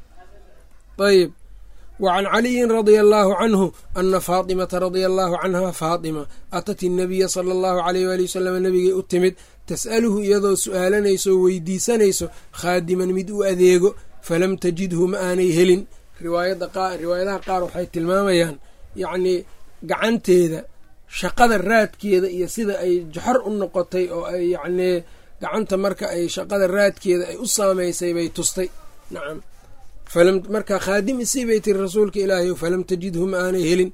ayb wa can caliyin radia allaahu canhu ana faatimata radia allaahu canha faatima atat innabiya sala allahu aleyh waali wasalam nabigay u timid tas'aluhu iyadoo su'aalanayso o weydiisanayso khaadiman mid u adeego falam tajidhu ma aanay helin riwaayadaha qaar waxay tilmaamayaan yacnii gacanteeda shaqada raadkeeda iyo sida ay joxor u noqotay oo ay yacnii gacanta marka ay shaqada raadkeeda ay u saamaysay bay tustay nacam marka khaadim isii bay tiri rasuulka ilaahay falam tajidhu ma aanay helin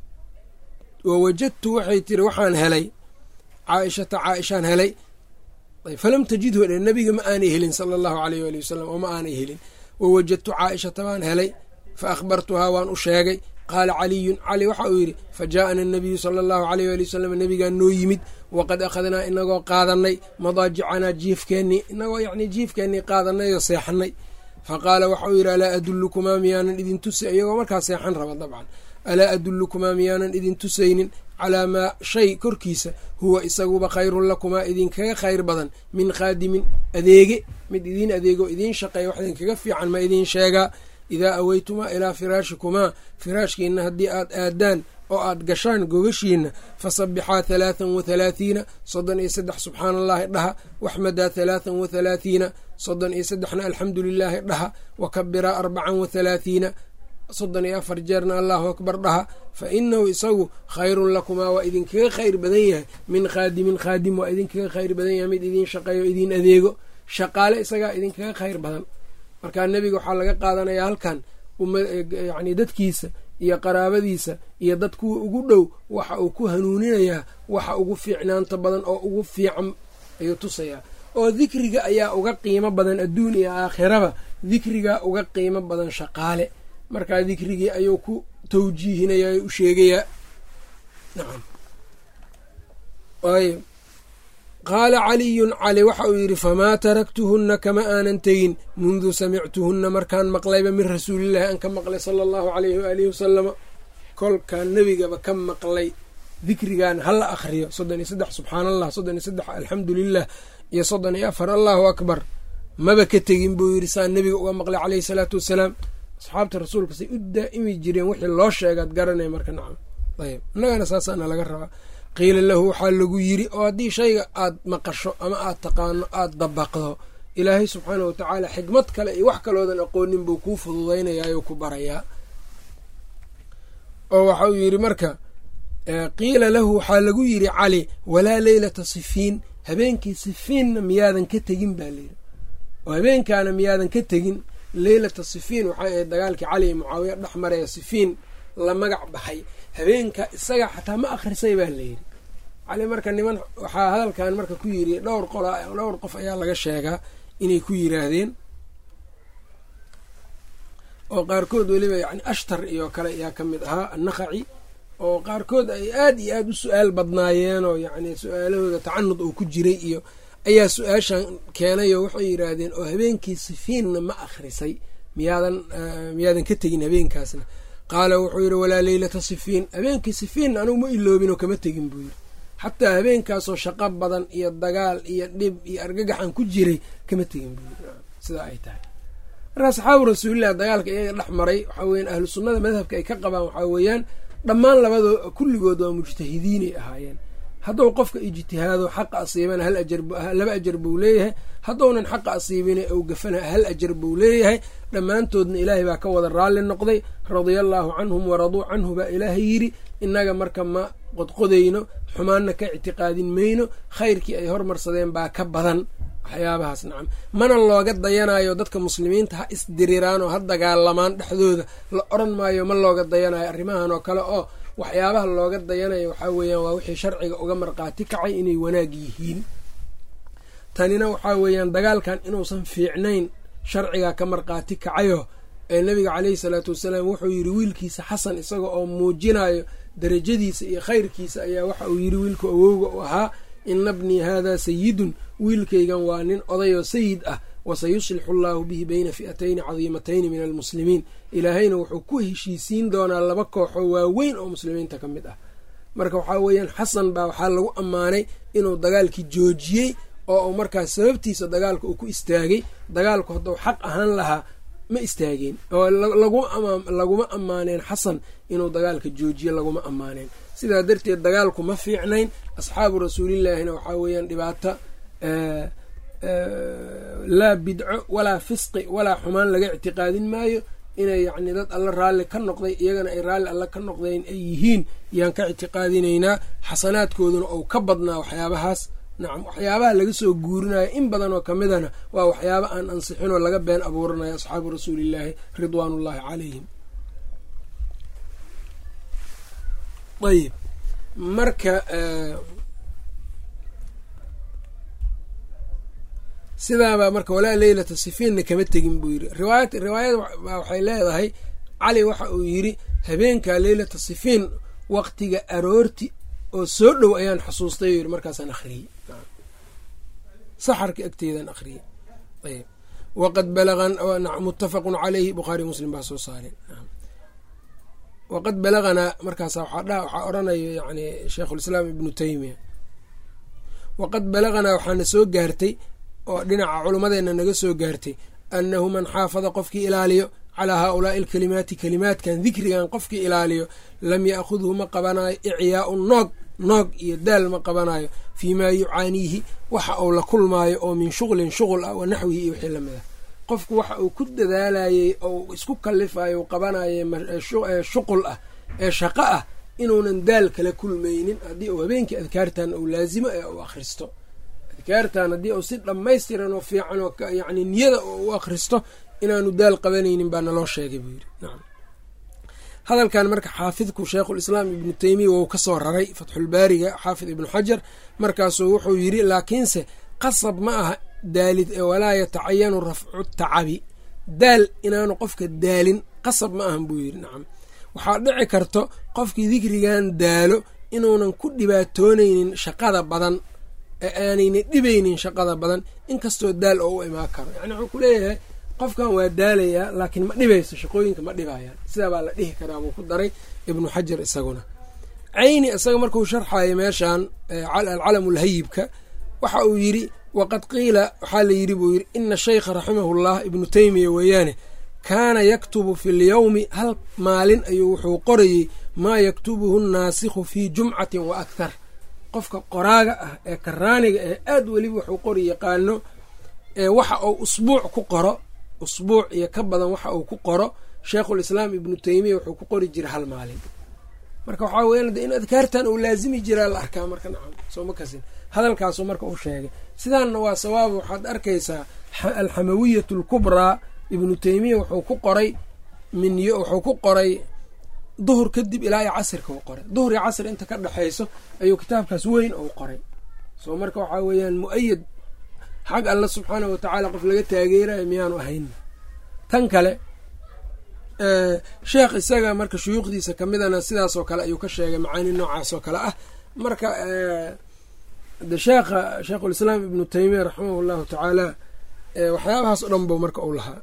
wa wajadtu waxay tiri waxaan helay caaishata caaishaan helay falam tajidhu dhe nabiga ma aanay helin sala allahu aleyh waali wasalam oo ma aanay helin wawajadtu caaishata baan helay fa akhbartuhaa waan u sheegay qaala caliyun cali waxa uu yidhi fa jaa'ana anabiyu sala allahu aleyh waali wasalam nabigaa noo yimid waqad akhadnaa inagoo qaadanay madaajicanaa jiifkeennii inagoo yacnii jiifkeennii qaadanay oo seexanay fa qaala waxauu yidhi alaa adullukumaa miyaanan idin tusay iyagoo markaa seexan raba dabcan alaa adullukumaa miyaanan idin tusaynin calaa maa shay korkiisa huwa isaguba khayrun lakumaa idinkaga khayr badan min khaadimin adeege mid idiin adeego idiin shaqeeya wax idinkaga fiican ma idiin sheegaa idaa aweytumaa ilaa firaashikumaa firaashkiina haddii aad aadaan oo aad gashaan gogashiina fasabixaa halaathan wa halaathiina soddon iyo saddex subxaana allahi dhaha waxmadaa halaathan wa halaathiina soddon iyo saddexna alxamdu lilaahi dhaha wa kabiraa arbacan wa halaathiina soddon iyo afar jeerna allahu akbar dhaha fa inahu isagu khayrun lakumaa waa idinkaga khayr badan yahay min khaadimin khaadim waa idinkaga khayr badan yahay mid idiin shaqeeyo idiin adeego shaqaale isagaa idinkaga khayr badan markaa nebiga waxaa laga qaadanayaa halkan yacni dadkiisa iyo qaraabadiisa iyo dad kuwa ugu dhow waxa uu ku hanuuninayaa waxa ugu fiicnaanta badan oo ugu fiican ayuu tusayaa oo dikriga ayaa uga qiimo badan adduun iyo aakhiraba dikrigaa uga qiimo badan shaqaale markaa dikrigii ayuu ku tawjiihinaya u sheegayaa nacam ayb qaala caliyun cali waxa uu yidhi famaa taraktuhunna kama aanan tegin mundu samictuhunna markaan maqlayba min rasuulillahi aan ka maqlay sala allahu alayhi waalihi wasalama kolkaan nebigaba ka maqlay dikrigan hala akhriyo soddon iyo saddex subxaana allah soddon iyo saddex alxamdu lilah iyo soddon iyo afar allahu akbar maba ka tegin buu yidhi saan nebiga uga maqlay caleyhi salaatu wassalaam asxaabta rasuulka say u daa'imi jireen wixii loo sheegaad garanaya marka nacam ayb innagana saasaana laga rabaa qiila lahu waxaa lagu yiri oo haddii shayga aad maqasho ama aad taqaano aad dabaqdo ilaahay subxaana wa tacaala xikmad kale iyo wax kaloodan aqoonin buu kuu fududaynayaayoo ku barayaa oo waxa uu yidhi marka qiila lahu waxaa lagu yidhi cali walaa leylata sifiin habeenkii sifiinna miyaadan ka tegin baa layidhi oo habeenkaana miyaadan ka tegin leylata sifiin waxay ahayd dagaalkii cali iyo mucaawiya dhex maraya sifiin la magac baxay habeenka isaga xataa ma akhrisay baa layidhi cali marka niman waxaa hadalkan marka ku yiri dhowr qola dhowr qof ayaa laga sheegaa inay ku yiraahdeen oo qaarkood weliba yani ashtar iyo kale ayaa ka mid ahaa annakhaci oo qaarkood ay aad iyo aada u su-aal badnaayeen oo yacni su-aalahooda tacanud uu ku jiray iyo ayaa su-aashan keenay oo waxay yiraahdeen oo habeenkii sifiinna ma akhrisay miyaadan miyaadan ka tegin habeenkaasna qaala wuxuu yidhi walaa leylata sifiin habeenkii sifiinna anugu ma iloobinoo kama tegin buu yidhi xataa habeenkaasoo shaqo badan iyo dagaal iyo dhib iyo argagaxan ku jiray kama tegin buu yidhi sidaa ay tahay marka asxaabu rasuulilah dagaalka iyaga dhex maray waxaa weyan ahlu sunnada madhabka ay ka qabaan waxaa weeyaan dhammaan labadoo kulligood waa mujtahidiinay ahaayeen hadduu qofka ijtihaado xaqa asiibana hal ajar laba ajar buu leeyahay haddounan xaqa asiibina ou gafana hal ajar buu leeyahay dhammaantoodna ilaahay baa ka wada raalli noqday radia allaahu canhum waraduu canhu baa ilaahay yidhi innaga marka ma qodqodayno xumaanna ka ictiqaadin mayno khayrkii ay hormarsadeen baa ka badan waxyaabahaas nacam mana looga dayanayo dadka muslimiinta ha isdiriraan oo ha dagaalamaan dhexdooda la odran maayo ma looga dayanayo arrimahan oo kale oo waxyaabaha looga dayanayo waxaa weeyaan waa wixii sharciga uga marqaati kacay inay wanaag yihiin tanina waxaa weeyaan dagaalkan inuusan fiicnayn sharciga ka marqaati kacayo ee nabiga caleyhi salaatu wasalaam wuxuu yidhi wiilkiisa xasan isaga oo muujinayo darajadiisa iyo khayrkiisa ayaa waxa uu yidhi wiilku awowga u ahaa ina bnii haadaa sayidun wiilkaygan waa nin odayoo sayid ah wasayuslixu allaahu bihi bayna fi'atayni cadiimatayni min almuslimiin ilaahayna wuxuu ku heshiisiin doonaa laba kooxoo waaweyn oo muslimiinta ka mid ah marka waxaa weeyaan xasan baa waxaa lagu ammaanay inuu dagaalkii joojiyey oo uu markaas sababtiisa dagaalka uu ku istaagay dagaalku hadduu xaq ahaan lahaa ma istaageen oo laguma ammaaneen xasan inuu dagaalka joojiye laguma ammaaneen sidaa darteed dagaalku ma fiicnayn asxaabu rasuulillaahina waxaa weeyaan dhibaato laa bidco walaa fisqi walaa xumaan laga ictiqaadin maayo inay yacni dad alla raalli ka noqday iyagana ay raalli alla ka noqdeen ay yihiin yaan ka ictiqaadinaynaa xasanaadkooduna ou ka badnaa waxyaabahaas nacam waxyaabaha laga soo guurinayo in badan oo kamidana waa waxyaaba aan ansixinoo laga been abuuranayo asxaabu rasuulillaahi ridwaanullaahi calayhim ayib marka sidaabaa marka walaa leylata sifiinna kama tegin buu yiri riwaayad riwaayad waxay leedahay cali waxa uu yiri habeenkaa leylata sifiin waqtiga aroorti oo soo dhow ayaan xusuustay yiri markaasaan akhriyey saxarka agteedaan akhriyey ayb waqad balagan muttafaqun caleyhi bukhaari muslim baa soo saareen waqad balaganaa markaasa waxaa odhanaya yani sheikhulislaam ibnu teymiya waqad balaganaa waxaana soo gaartay oo dhinaca culummadeenna naga soo gaartay annahu man xaafada qofkii ilaaliyo calaa haaulaai alkalimaati kalimaadkan dikrigan qofkii ilaaliyo lam ya'khudhu ma qabanayo icyaau noog noog iyo daal ma qabanayo fii maa yucaaniihi waxa uu la kulmaayo oo min shuqlin shuqul ah wa naxwihi iyo wixii lamid ah qofku waxa uu ku dadaalayey oo isku kalifayo qabanaye shuqul ah ee shaqo ah inuunan daal kala kulmaynin haddii uu habeenkii adkaartan uu laasimo ee uu akhristo adkaartan haddii uu si dhammaystiran oo fiican oo yani niyada u akhristo inaanu daal qabanaynin baa naloo sheegay buu yidhi nacam hadalkan marka xaafidku sheikhulislaam ibnu teymiya wou ka soo raray fatxulbaariga xaafid ibnu xajar markaasuu wuxuu yidhi laakiinse qasab ma aha daalid ee walaa yatacayanu rafcu tacabi daal inaanu qofka daalin qasab ma ahan buu yidhi nacam waxaa dhici karto qofkii dikrigan daalo inuunan ku dhibaatoonaynin shaqada badan ee aanayna dhibaynin shaqada badan inkastoo daal oo u imaan karo yani wuxuu ku leeyahay qofkan waa daalayaa laakiin ma dhibayso shaqooyinka ma dhibayaan sidaa baa la dhihi karaa buu ku daray ibnu xajar isaguna cayni isaga markuu sharxayo meeshan alcalamulhayibka waxa uu yidhi waqad qiila waxaa la yidhi buu yidhi ina shaykha raximahullah ibnu teymiya weeyaane kaana yaktubu fi lyowmi hal maalin ayuu wuxuu qorayey maa yaktubuhu nnaasikhu fii jumcatin wa akhar qofka qoraaga ah ee karaaniga ee aad weliba wuxuu qori yaqaano ee waxa uu usbuuc ku qoro usbuuc iyo ka badan waxa uu ku qoro sheikhulislaam ibnu teymiya wuxuu ku qori jira hal maalin marka waxaa weyan in adkaartan uu laazimi jiraa la arkaa marka nacam soo ma kasin hadalkaasu marka uu sheegay sidaanna waa sawaab waxaad arkaysaa alxamawiyat alkubraa ibnu teymiya wuxuu ku qoray min wuxuu ku qoray duhur kadib ilaa iyo casirka u qoray duhur iyo casr inta ka dhexayso ayuu kitaabkaas weyn ou qoray soo marka waxaa weeyaan mu-ayad xag alla subxaana wa tacaala qof laga taageerayo miyaanu ahayn tan kale sheekh isaga marka shuyuukhdiisa kamidana sidaasoo kale ayuu ka sheegay macaani noocaas oo kale ah marka de sheekha sheikhulislaam ibnu teymiya raximah llahu tacaala waxyaabahaas o dhan bo marka uu lahaa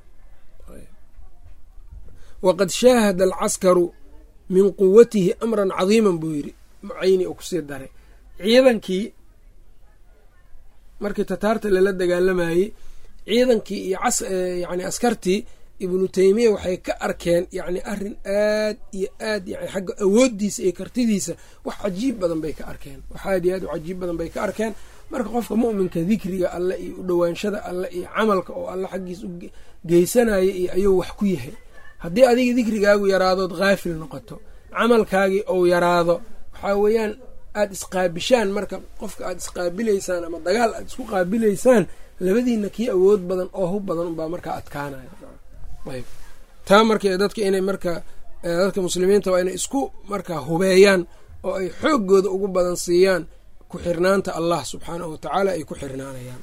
waqad shaahada alcaskaru min quwatihi amran cadiiman buu yidhi cayni uu kusii daray ciidankii markii tataarta lala dagaalamayey ciidankii iyo yani askartii ibnu teymiya waxay ka arkeen yani arrin aad iyo aad yani xagga awooddiisa iyo kartidiisa wax cajiib badan bay ka arkeen wax aad iyo aad u cajiib badan bay ka arkeen marka qofka mu'minka dikriga alle iyo u dhowaanshada alle iyo camalka oo alle xaggiis u geysanaya iyo ayuu wax ku yahay haddii adiga dikrigaagu yaraadood haafil noqoto camalkaagii ou yaraado waxaa weeyaan aada isqaabishaan marka qofka aada isqaabilaysaan ama dagaal aada isku qaabilaysaan labadiina kii awood badan oo hub badan unbaa markaa adkaanaya ayb taa marka dadka inay marka dadka muslimiinta waa inay isku markaa hubeeyaan oo ay xooggooda ugu badan siiyaan ku xirnaanta allah subxaanahu watacaala ay ku xirnaanayaan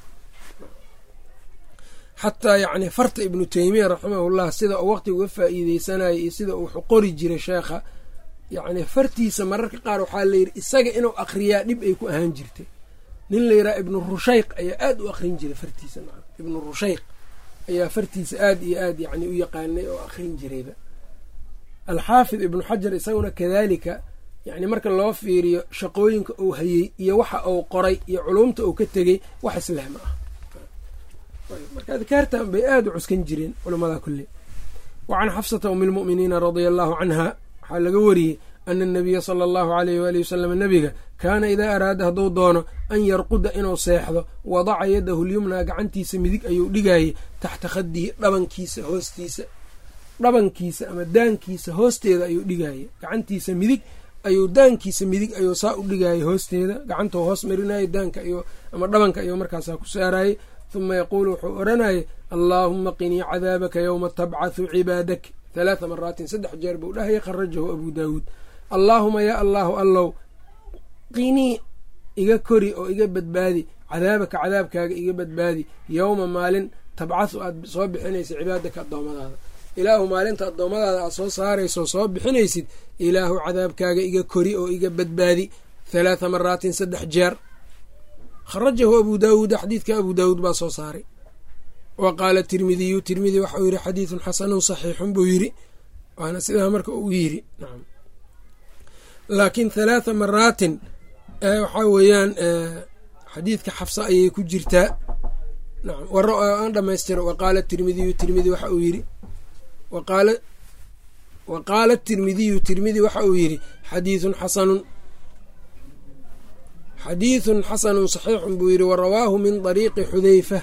xataa yacni farta ibnu teymiya raximahullah sida uu waqti uga faa'iideysanayay iyo sida uu qori jiray sheekha yacni fartiisa mararka qaar waxaa layidhi isaga inuu akriyaa dhib ay ku ahaan jirtay nin la yidhaha ibnu rushayq ayaa aada u akrin jiray fartiisa ibnu rushayq ayaa fartiisa aada iyo aad yacni u yaqaanay oo akrin jirayba alxaafid ibnu xajar isaguna kadaalika yacni marka loo fiiriyo shaqooyinka uu hayey iyo waxa uu qoray iyo culumta uu ka tegey wax isleh ma ah marka adkaartan bay aada u cuskan jireen culamada kulli wa can xafsata umi lmu'miniina radia allahu canha waxaa laga wariyey ana anabiya sala allahu alayh waali wasalam nabiga kaana idaa araada hadduu doono an yarquda inuu seexdo wadaca yadahu lyumnaa gacantiisa midig ayuu dhigayay taxta khadihi dhabankiisa hoostiisa dhabankiisa ama daankiisa hoosteeda ayuu dhigayay gacantiisa midig ayuu daankiisa midig ayuu saa u dhigayay hoosteeda gacantuu hoos marinayay daanka ama dhabanka ayuu markaasaa ku saarayay huma yaquulu wuxuu odhanayay allaahuma qinii cadaabaka yowma tabcathu cibaadak halaatha maraatin saddex jeer buu dhahaya kharajahu abuu daawuud allaahuma yaa allaahu allow qinii iga kori oo iga badbaadi cadaabaka cadaabkaaga iga badbaadi yowma maalin tabcahu aad soo bixinaysid cibaadaka addoommadaada ilaahu maalinta addoommadaada aad soo saarayso soo bixinaysid ilaahu cadaabkaaga iga kori oo iga badbaadi halaatha maraatin saddex jeer kharajahu abu daawuuda xadiidka abu daawuud baa soo saaray wa qaala tirmidiyu tirmidi waxauu yidhi xadiidun xasanun saxiixun buu yidhi waana sidaa marka uu yidhi nacam laakiin halaatha maraatin waxaa weeyaan xadiidka xafsa ayay ku jirtaa nacam aan dhamaystiro wa qaala tirmidiyu tirmidi waxa uu yidhi waqaala wa qaala tirmidiyu tirmidi waxa uu yidhi xadiidun xasanun xadiidun xasanun saxiixun buu yidhi warawaahu min ariiqi xudeyfa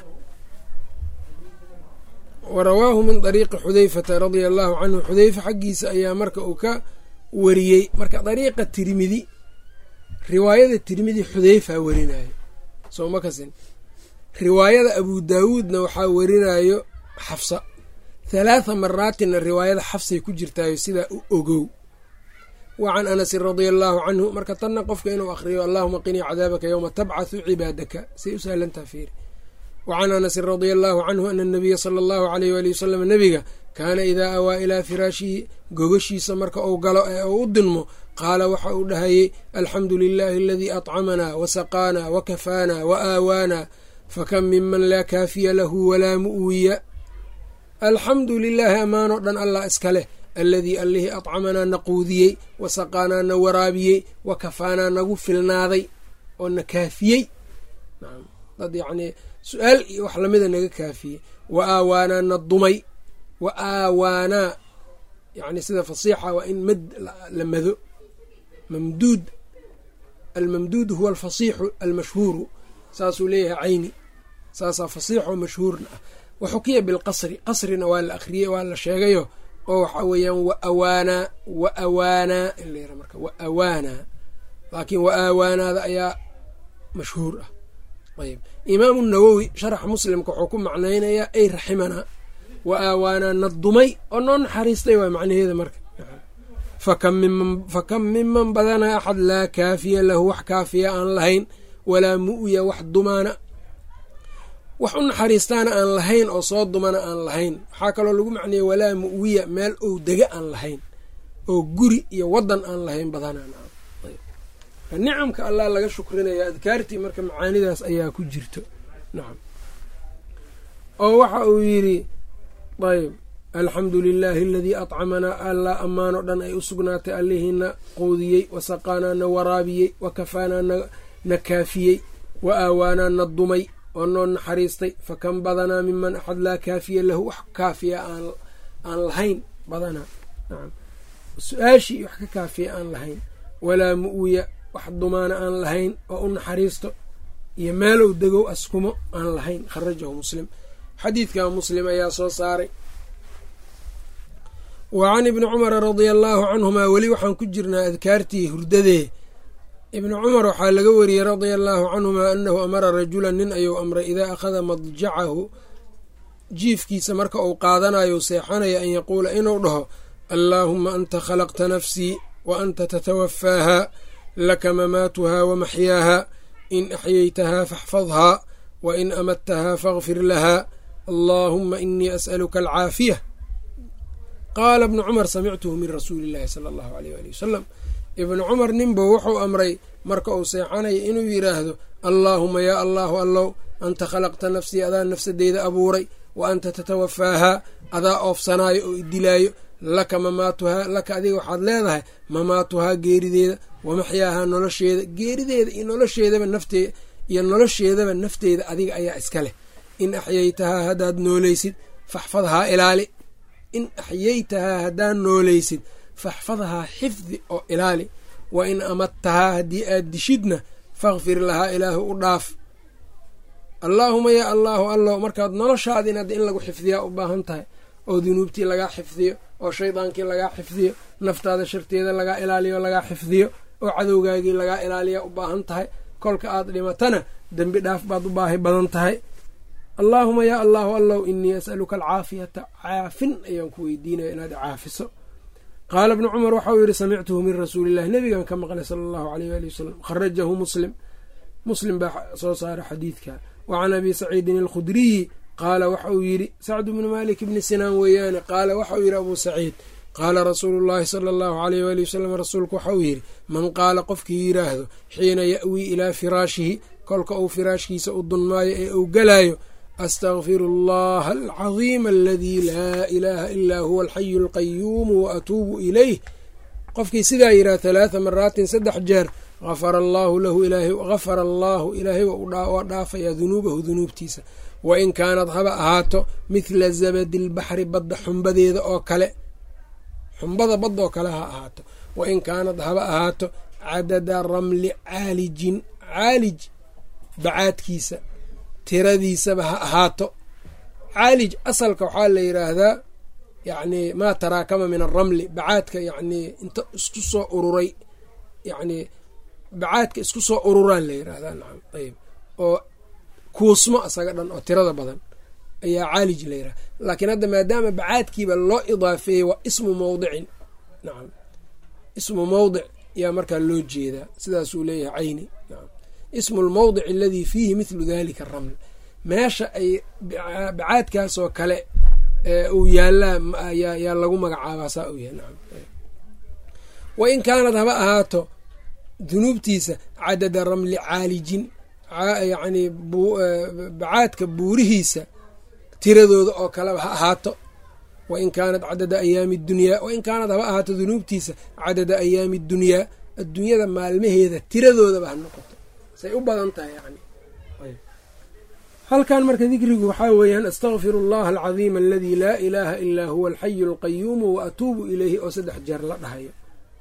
warawaahu min dariiqi xudeyfata radia allahu canhu xudeyfa xaggiisa ayaa marka uu ka wariyey marka dariiqa tirmidi riwaayada tirmidi xudeyfa werinayo sooma kasin riwaayada abu daawuudna waxaa werinayo xafsa halaatha maraatinna riwaayada xafsay ku jirtaayo sidaa u ogow wa can anasin radia allaahu canhu marka tanna qofka inuu akhriyo allahuma qinii cadaabaka yowma tabcathu cibaadaka say u sahlantaha fiiri wa can anasin radia allaahu canhu ana anabiya sala allahu aleyh waali wasalam nebiga kaana idaa awaa ilaa firaashihi gogashiisa marka uu galo ee uu u dinmo qaala waxa uu dhahayey alxamdu lilaahi aladii atcamanaa wasaqaanaa wakafaanaa wa aawaanaa fakam miman laa kaafiya lahu walaa mu'wiya alxamdu lilaahi ammaanoo dhan allah iska leh alladii allihii atcamanaa na quudiyey wasaqaanaa na waraabiyey wa kafaanaa nagu filnaaday oo na kaafiyey dad yacnii su-aal iyo wax lamida naga kaafiyey wa aawaanaa na dumay wa aawaanaa yacni sida fasiixa waa in mad la mado mamduud almamduud huwa alfasiixu almashhuuru saasuu leeyahay cayni saasaa fasiixoo mashhuurna ah waxukiya bilqasri qasrina waa la akhriyey waa la sheegayo oo waxaa weeyaan wa awaanaa wa awaanaa in la yara marka wa awaanaa laakiin wa aawaanaada ayaa mashhuur ah ayb imaamu nawowi sharaxa muslimka wuxuu ku macnaynayaa ay raximanaa wa aawaanaa na dumay oo noo naxariistay waa macnaheeda marka fakam miman badanaa axad laa kaafiya lahu wax kaafiya aan lahayn walaa mu'ya wax dumaana wax u naxariistaana aan lahayn oo soo dumana aan lahayn waxaa kaloo lagu macneeyey walaa mu'wiya meel ou dega aan lahayn oo guri iyo wadan aan lahayn badanaan nicamka allah laga shukrinaya adkaartii marka macaanidaas ayaa ku jirto nacam oo waxa uu yidhi ayb alxamdu lilaahi aladii atcamanaa allaa ammaanoo dhan ay u sugnaatay allihiina quudiyey wasaqaanaa na waraabiyey wa kafaanaa na kaafiyey wa aawaanaa na dumay oo noo naxariistay fa kan badanaa miman axad laa kaafiya lahu wax kaafiya aan lahayn badanaa nacam su-aashii wax ka kaafiya aan lahayn walaa mu'wiya wax dumaana aan lahayn oo u naxariisto iyo meelow degow askumo aan lahayn kharajahu muslim xadiidka muslim ayaa soo saaray wa can ibni cumara radia allaahu canhumaa weli waxaan ku jirnaa adkaartii hurdadee ibni cumar waxaa laga wariyey radia allaahu canhumaa annahu amara rajulan nin ayuu amray idaa akhada madjacahu jiifkiisa marka uu qaadanayo seexanaya an yaquula inuu dhaho allaahuma anta khalaqta nafsii wa anta tatawafaaha laka mamaatuhaa wa maxyaaha in axyaytahaa faxfadhaa wa in amadtahaa faغfir lahaa allaahuma inii as'aluka alcaafiya qaala ibnu cumar samictuhu min rasuuli illaahi sala allahu aleyh ali wasalam ibnu cumar ninbuu wuxuu amray marka uu seexanaya inuu yidhaahdo allaahuma yaa allaahu allow anta khalaqta nafsii adaa nafsadeyda abuuray wa anta tatawafaahaa adaa oofsanaayo oo idilaayo laka mamaatuhaa laka adiga waxaad leedahay mamaatuhaa geerideeda wamaxyaahaa nolosheeda geerideeda iyo nolosheedaba naftee iyo nolosheedaba nafteeda adiga ayaa iska leh in axyaytahaa haddaad nooleysid faxfadhaa ilaali in axyaytahaa haddaad nooleysid faxfadhaa xifdi oo ilaali wa in amadtahaa haddii aad dishidna fakfir lahaa ilaahu u dhaaf allaahuma yaa allaahu allow markaad noloshaadin hadda in lagu xifdiyaa u baahan tahay oo dunuubtii lagaa xifdiyo oo shaydaankii lagaa xifdiyo naftaada sharteeda lagaa ilaaliyo lagaa xifdiyo oo cadowgaagii lagaa ilaaliya u baahan tahay kolka aad dhimatana dembi dhaaf baad u baahi badan tahay allaahuma yaa allaahu allow inii as'aluka alcaafiyata caafin ayaan ku weydiinaya inaad caafiso qaala ibnu cumar waxauu yidhi samictuhu min rasuulillahi nebigan ka maqlay sala allahu aleyh waali wasalam kharajahu muslim muslim baa soo saara xadiidka wa can abi saciidin alkhudriyi qaala waxa uu yidhi sacdu bnu malik bni sinaan weeyaane qaala waxa uu yidhi abuu saciid qaala rasuulu llaahi sala allahu aleyh waali wasalam rasuulku waxa uu yidhi man qaala qofkii yidhaahdo xiina ya'wii ilaa firaashihi kolka uu firaashkiisa u dunmaayo ee uu galaayo astaqfiru allaha alcadiima aladii laa ilaaha ilaa huwa alxayu alqayuumu wa atuubu ilayh qofkii sidaa yidhaha halaatha maraatin saddex jeer afara allaahu lahu gafara allaahu ilaahay waa dhaafayaa dunuubahu dunuubtiisa wa in kaanad haba ahaato mithla zabadi lbaxri badda xumbadeeda oo kale xumbada badda oo kale ha ahaato wa in kaanad haba ahaato cadada ramli caalijin caalij bacaadkiisa tiradiisaba ha ahaato caalij asalka waxaa la yidhaahdaa yacni maa taraakama min alramli bacaadka yacnii inta isku soo ururay yacnii bacaadka isku soo ururaan la yidhaahdaa nacam ayb oo kuusmo asaga dhan oo tirada badan ayaa caalij la yidhahda laakiin hadda maadaama bacaadkiiba loo idaafeeyey waa ismu mawdicin nacam ismu mawdic ayaa markaa loo jeedaa sidaasuu leeyahay cayni nacam ismu lmawdic aladii fiihi mithlu dalika araml meesha ay bacaadkaasoo kale uu yaallaa yaa lagu magacaabaa saa uu yahay nacam wa in kaanad haba ahaato dunuubtiisa cadada ramli caalijin yacnii bacaadka buurihiisa tiradooda oo kaleba ha ahaato wa in kaanad cadada ayaami dunyaa wa in kaanad haba ahaato dunuubtiisa cadada ayaami dunyaa adduunyada maalmaheeda tiradoodaba ha noqoto say u badan tahay yani halkan marka dikrigu waxaa weeyaan astaqfiru allaha alcadiima aladii laa ilaaha ilaa huwa alxayu alqayuumu wa atuubu ilayhi oo saddex jeer la dhahayo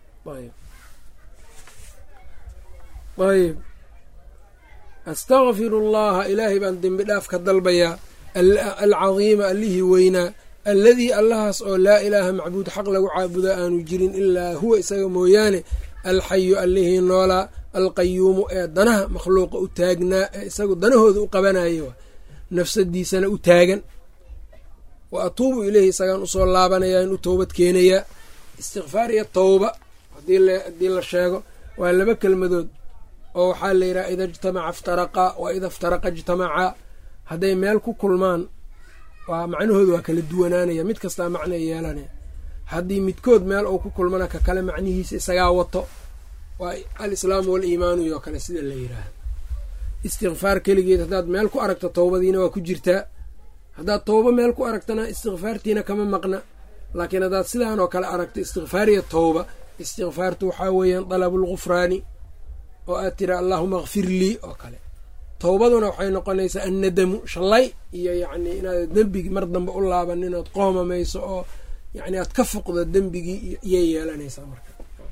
ayb astaqfiru allaha ilaahay baan dembi dhaaf ka dalbayaa alcadiima allihii weynaa alladii allahaas oo laa ilaaha macbuud xaq lagu caabuda aanu jirin ilaa huwa isaga mooyaane alxayu allihii noolaa alqayuumu ee danaha makhluuqa u taagnaa ee isagu danahooda u qabanaya nafsadiisana u taagan wa atuubu ileyhi isagaan usoo laabanaya in u toobad keenayaa istikfaar iyo towba haddii la sheego waa laba kelmadood oo waxaa la yidhaha ida ijtamaca iftaraqaa wa ida iftaraqa ijtamacaa hadday meel ku kulmaan waa macnahooda waa kala duwanaanaya mid kastaa macna yeelanaya haddii midkood meel uu ku kulmana ka kale macnihiisa isagaa wato waa alislaamu waliimaanu iyo kale sida la yidhaahdo istikfaar keligeed haddaad meel ku aragto towbadiina waa ku jirtaa haddaad towbo meel ku aragtana istikfaartiina kama maqna laakiin haddaad sidaan oo kale aragto istikfaar iyo towba istikfaartu waxaa weeyaan dalabulgufraani oo aad tira allaahuma akfir lii oo kale towbaduna waxay noqonaysaa annadamu shallay iyo yacnii inaad dembigii mar dambe u laabanin ood qoomamayso oo yacni aad ka fuqdo dembigii iyay yeelanaysaa marka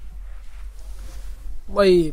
ayib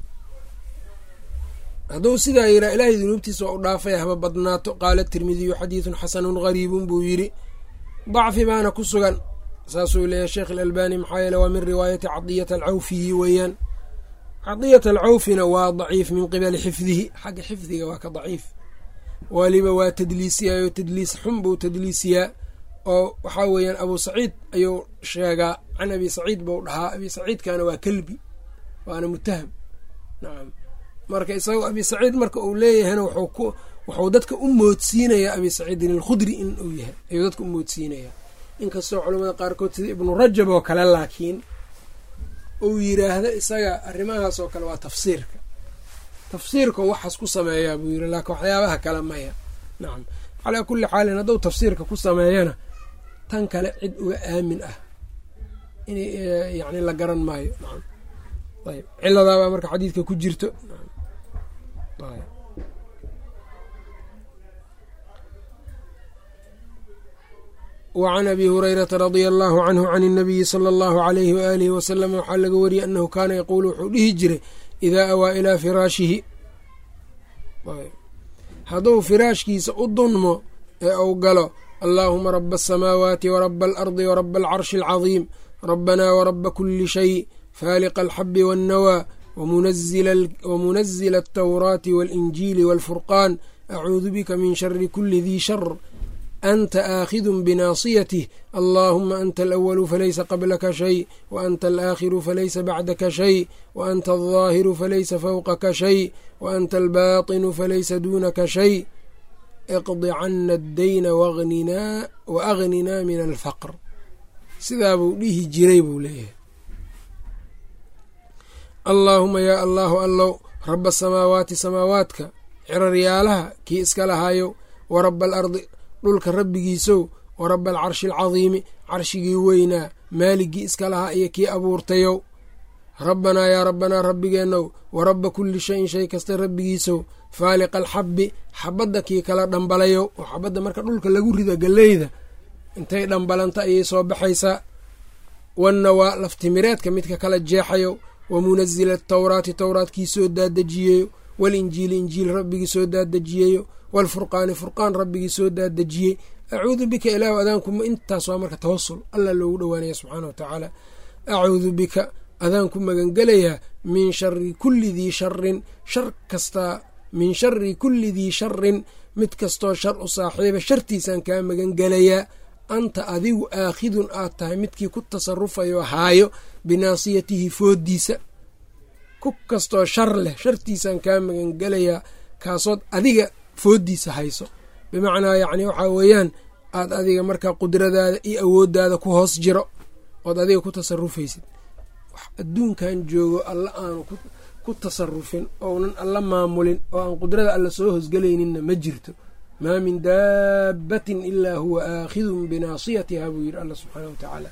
hadduu sidaa yiraa ilaahay dunuubtiisa waa u dhaafay haba badnaato qaala tirmidiyu xadiidun xasanun gariibun buu yidhi dacfi baana ku sugan saasuu leeyahay sheekh alalbani maxaa yeele waa min riwaayati cadiyata alcawfiyi weeyaan cadiyat alcawfina waa daciif min qibali xifdihi xagga xifdiga waa ka daciif waliba waa tadliisiyaayoo tadliis xun buu tadliisiyaa oo waxaa weeyaan abuu saciid ayuu sheegaa can abi saciid buu dhahaa abi saciidkana waa kelbi waana mutaham nacam marka isagoo abi saciid marka uu leeyahayna wuxuu dadka u moodsiinayaa abi saciidin alkhudri in uu yahay ayuu dadka u moodsiinayaa inkastoo culamada qaarkood sida ibnu rajab oo kale laakiin uu yiraahdo isaga arrimahaas oo kale waa tafsiirka tafsiirka waxaas ku sameeyaa buu yiri laakiin waxyaabaha kale maya nacam calaa kulli xaalin hadduu tafsiirka ku sameeyana tan kale cid uga aamin ah in yani la garan maayo nacam ayb ciladaabaa marka xadiidka ku jirto wacan abi hurayrata radia allahu canhu can اnabiyi sala allahu alayhi waaalihi wasalam waxaa laga wariyey anahu kaana yaquulu wuxuu dhihi jiray idaa awaa ilaa firaashihi hadduu firaashkiisa u dunmo ee uu galo allaahuma raba asamaawaati waraba alardi waraba alcarshi alcadiim rabanaa waraba kuli shay faaliqa alxabi waannawaa wamunazila altawraati waalinjiili waalfurqaan acuudu bika min shari kuli dii shar anta aakhidun binaasiyatih allaahuma anta alawalu falaysa qablaka shay wa anta alaakhiru falaysa bacdaka shay wa anta aldaahiru falaysa fawqaka shay wa anta albaatinu falaysa duunaka shay iqdi cana addayna wa agninaa min alfaqr sidaa buu dhihi jiray buu leeyahay allaahuma yaa allaahu allow raba asamaawaati samaawaadka ciraryaalaha kii iska lahaayo wa raba alardi dhulka rabbigiisow wa raba alcarshi alcadiimi carshigii weynaa maaligii iska lahaa iyo kii abuurtayow rabbanaa yaa rabbanaa rabbigeennow wa rabba kulli shayin shay kasta rabbigiisow faaliqa alxabbi xabadda kii kala dhambalayow oo xabadda marka dhulka lagu rida galleyda intay dhambalanta ayay soo baxaysaa wannawaa laftimireedka midka kala jeexayo wa munazila atawraati towraat kii soo daadejiyeyo walinjiili injiil rabbigii soo daadejiyeyo waalfurqaani furqaan rabbigii soo daadejiyey acuudu bika ilaahu adaankuma intaas waa marka tawasul allah loogu dhowaanaya subxaana wa tacaala acuudu bika adaan ku magangelayaa min shari kulli dii sharin shar kastaa min shari kulli dii sharin mid kastoo shar u saaxiiba shartiisaan kaa magangelayaa anta adigu aakhidun aad tahay midkii ku tasarufayo haayo binaasiyatihi foodiisa ku kastoo shar leh shartiisaan kaa magangelayaa kaasood adiga foodiisa hayso bimacnaa yacni waxaa weeyaan aad adiga markaa qudradaada iyo awooddaada ku hoos jiro ood adiga ku tasarufaysid wax adduunkan joogo alla aanu ku tasarufin ounan alla maamulin oo aan qudrada alla soo hosgelayninna ma jirto maa min daabbatin ilaa huwa aakhidun binaasiyatiha buu yidhi alla subxaana wa tacaala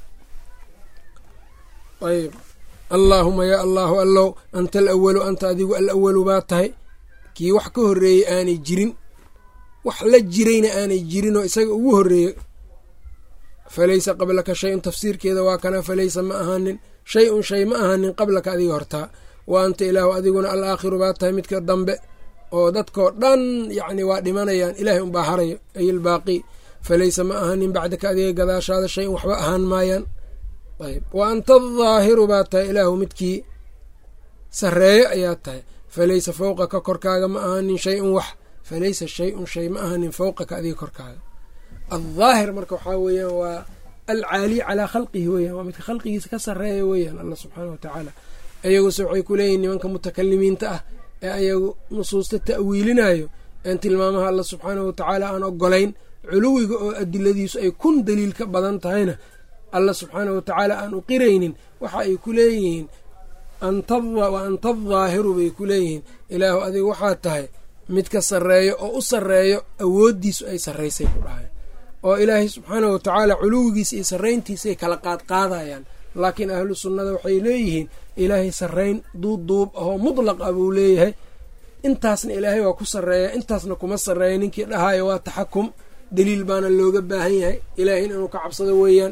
ayb allaahuma yaa allaahu allow anta alawalu anta adigu alawalu baa tahay kii wax ka horreeyey aanay jirin wax la jirayna aanay jirinoo isaga ugu horreeyey falaysa qablaka shay-un tafsiirkeeda waa kana falaysa ma ahaanin shay un shay ma ahaanin qablaka adiga hortaa wa anta ilaahu adiguna al aakhiru baa tahay midka dambe oo dadkoo dhan yacni waa dhimanayaan ilaahay unbaa harayo ay ilbaaqi falaysa ma ahaanin bacdaka adiga gadaashaada shay un waxba ahaan maayaan ayb wa anta adaahiru baa tahay ilaahu midkii sarreeyo ayaa tahay falaysa fowqaka korkaaga ma ahaanin shay un wax falaysa shay un shay ma ahaanin fowqaka adiga korkaaga aldaahir marka waxaa weeyaan waa alcaaliy calaa khalqihi weeyaan waa midka khalqigiisa ka sarreeya weeyaan allah subxaana wa tacaala ayaguse waxay ku leeyihin nimanka mutakalimiinta ah ee ayagu nusuusta ta'wiilinayo een tilmaamaha alla subxaanahu watacaala aan ogolayn culuwiga oo adiladiisu ay kun daliil ka badan tahayna alla subxaanahu watacaala aan u qiraynin waxa ay ku leeyihiin wa anta adaahiru bay ku leeyihiin ilaahu adiga waxaa tahay midka sarreeyo oo u sarreeyo awooddiisu ay sarraysay ku dhahay oo ilaahay subxaanahu watacaala culuwigiisa iyo sarrayntiisaay kala qaadqaadayaan laakiin ahlu sunnada waxay leeyihiin ilaahay sarrayn duubduub ahoo mutlaq ah buu leeyahay intaasna ilaahay waa ku sarreeya intaasna kuma sarreeya ninkii dhahayo waa taxakum daliil baana looga baahan yahay ilaahin inuu ka cabsado weeyaan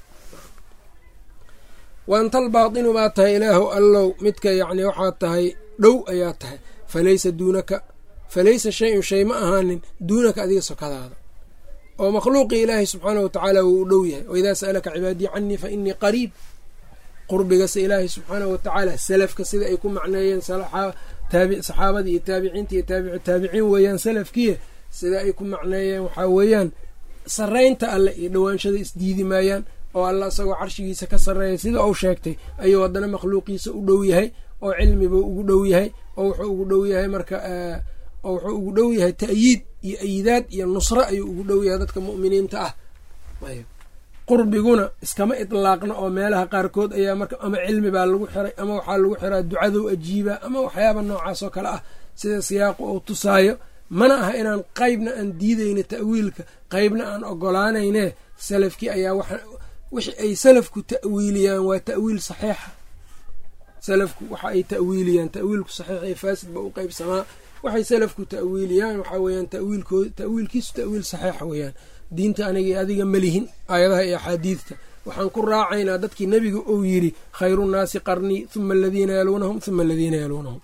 waantal baatinu baa tahay ilaahu allow midka yacni waxaa tahay dhow ayaa tahay falaysa duunaka falaysa shay-un shay ma ahaanin duunaka adiga sokadaada oo makhluuqii ilaahay subxaanahu watacaala wuu u dhow yahay waidaa sa'alaka cibaadii canii fa inii qariib qurbigase ilaahay subxaanahu watacaala salafka sida ay ku macneeyeen saxaabadii iyo taabiciinta iyo taabicu taabiciin weeyaan salafkiiya sida ay ku macneeyeen waxaa weeyaan sarraynta alle iyo dhowaanshada isdiidi maayaan oo alla isagoo carshigiisa ka sarreeya sida uu sheegtay ayuu haddana makhluuqiisa u dhow yahay oo cilmibuu ugu dhow yahay oo wuxuu ugu dhow yahay marka oo wuxuu ugu dhow yahay ta'yiid iyo ayidaad iyo nusro ayuu ugu dhow yahay dadka mu'miniinta ah qurbiguna iskama itlaaqna oo meelaha qaarkood ayaa marka ama cilmi baa lagu xiray ama waxaa lagu xiraa ducadow ajiibaa ama waxyaaba noocaas oo kale ah sida siyaaqu uu tusaayo mana aha inaan qeybna aan diidayna ta'wiilka qeybna aan ogolaanayne salafkii ayaa wixi ay salafku ta'wiiliyaan waa ta'wiil saxiixa salafku waxa ay ta'wiiliyaan ta'wiilku saxiix iyo faasid ba u qeybsamaa waxay salafku ta'wiiliyaan waxaa weeyaan tawiilkood ta'wiilkiisu ta'wiil saxiixa weeyaan diinta aniga adiga malihin aayadaha iyo axaadiidta waxaan ku raacaynaa dadkii nebiga uu yidhi khayru nnaasi qarnii huma aladiina yaluunahum huma aladiina yaluunahum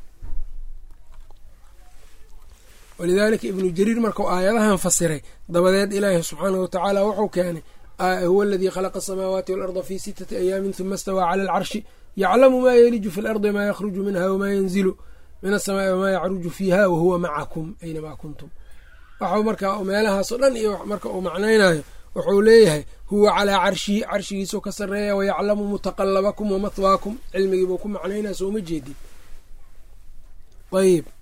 walidaalika ibnu jariir markuu aayadahan fasiray dabadeed ilaahi subxaanahu watacaala wuxuu keenay huwa aladii khalaqa asamaawaati waalarda fii sitati ayaamin huma istawaa cala alcarshi yaclamu maa yeliju fi lardi maa yakhruju minha wamaa yanzilu min asamaai wamaa yacruju fiiha wahuwa macakum aynamaa kuntum waxau markaa meelahaasoo dhan iyo marka uu macnaynayo wuxuu leeyahay huwa calaa carshihi carshigiisuu ka sarreeya wayaclamu mutaqalabakum wamathwaakum cilmigiibuu ku macnaynaya sooma jeedin ayib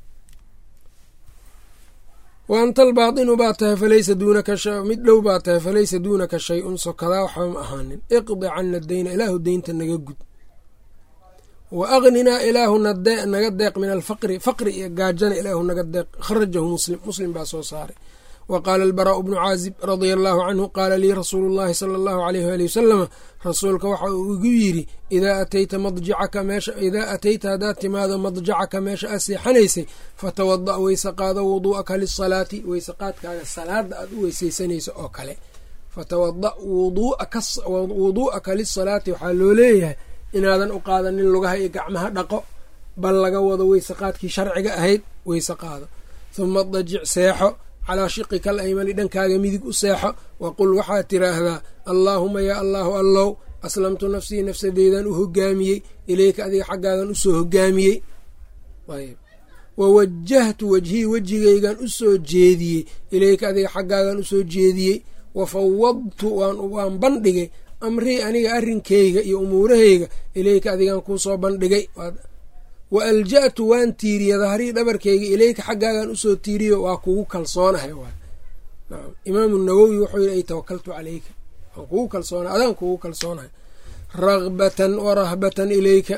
wa anta albaatinu baa tahay falaysa duunaka mid dhow baa tahay falaysa duunaka shay-un sokadaa waxba ma ahaanin iqdi cana dayna ilaahu deynta naga gud wa agninaa ilaahu naga deeq min alfaqri faqri iyo gaajana ilaahu naga deeq kharajahu muslim muslim baa soo saaray wa qaala albaraau bnu caazib radia allaahu canhu qaala lii rasuulu llahi sala allahu aleyh waali wasalama rasuulka waxa uu igu yidhi idaa atayta madjacaka meesha idaa atayta haddaad timaado madjacaka meesha aad seexanaysay fatawada' weyse qaado wuduu'aka lisalaati weyse qaadkaaga salaada aad u weyseysanayso oo kale fatawada' wuduu'aka lisalaati waxaa loo leeyahay inaadan u qaadanin lugaha iyo gacmaha dhaqo bal laga wado weyse qaadkii sharciga ahayd weyse qaado huma dajic seexo calaa shiqika al aymani dhankaaga midig u seexo waqul waxaad tiraahdaa allaahuma yaa allaahu allow aslamtu nafsii nafsadeydan u hogaamiyey ileyka adiga xaggaagan usoo hogaamiyey wa wajahtu wajhii wejigaygan usoo jeediyey ileyka adiga xaggaagan usoo jeediyey wa fawadtu waan bandhigay amrii aniga arrinkayga iyo umuurahayga ileyka adigan kuusoo bandhigay wa alja'tu waan tiiriya dahrii dhabarkayga ileyka xaggaagan usoo tiiriyo waa kugu kalsoonahay imaamu nawowi wuxuu yidhi ay tawakaltu caleyka waan kugu kalsoona adaan kugu kalsoonahay ragbatan wa rahbatan ileyka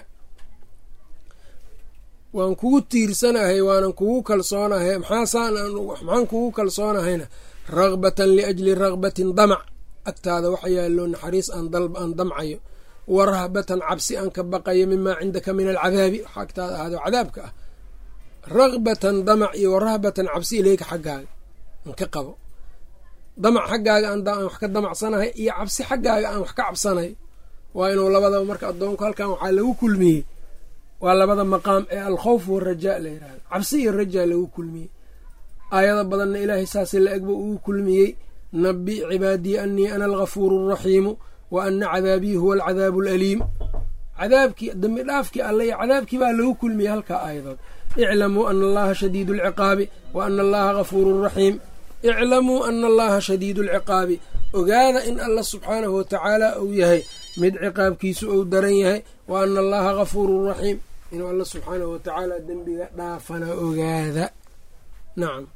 waan kugu tiirsanahay waanan kugu kalsoonahay maxaan kugu kalsoonahayna ragbatan liajli ragbatin damac agtaada waxa yaallo naxariis aan damcayo wa rahbatan cabsi aan ka baqayo mimaa cindaka min alcadaabi waxa agtaada ahaado cadaabka ah ragbatan damac iyo wa rahbatan cabsi ileyka xaggaaga aan ka qabo damac xaggaaga aan wax ka damacsanahay iyo cabsi xaggaaga aan wax ka cabsanahay waa inuu labadaba marka addoonku halkan waxaa lagu kulmiyey waa labada maqaam ee alkhawf warajaa la yirahdo cabsi iyo rajaa lagu kulmiyey aayada badanna ilaahay saasi la egba uu kulmiyey nabi cibaadii anii ana algafuuru alraxiimu wa ana cadaabii huwa alcadaabu alaliim cadaabkii dambi dhaafkii alle iyo cadaabkii baa lagu kulmiyey halkaa aayadood iclamuu ana allaha shadiidu alciqaabi wa ana allaha gafuuru raxiim iclamuu ana allaha shadiidu alciqaabi ogaada in alla subxaanahu watacaala uu yahay mid ciqaabkiisu uu daran yahay wa ana allaha gafuuru raxiim inuu alla subxaanahu watacaala dembiga dhaafana ogaada nacam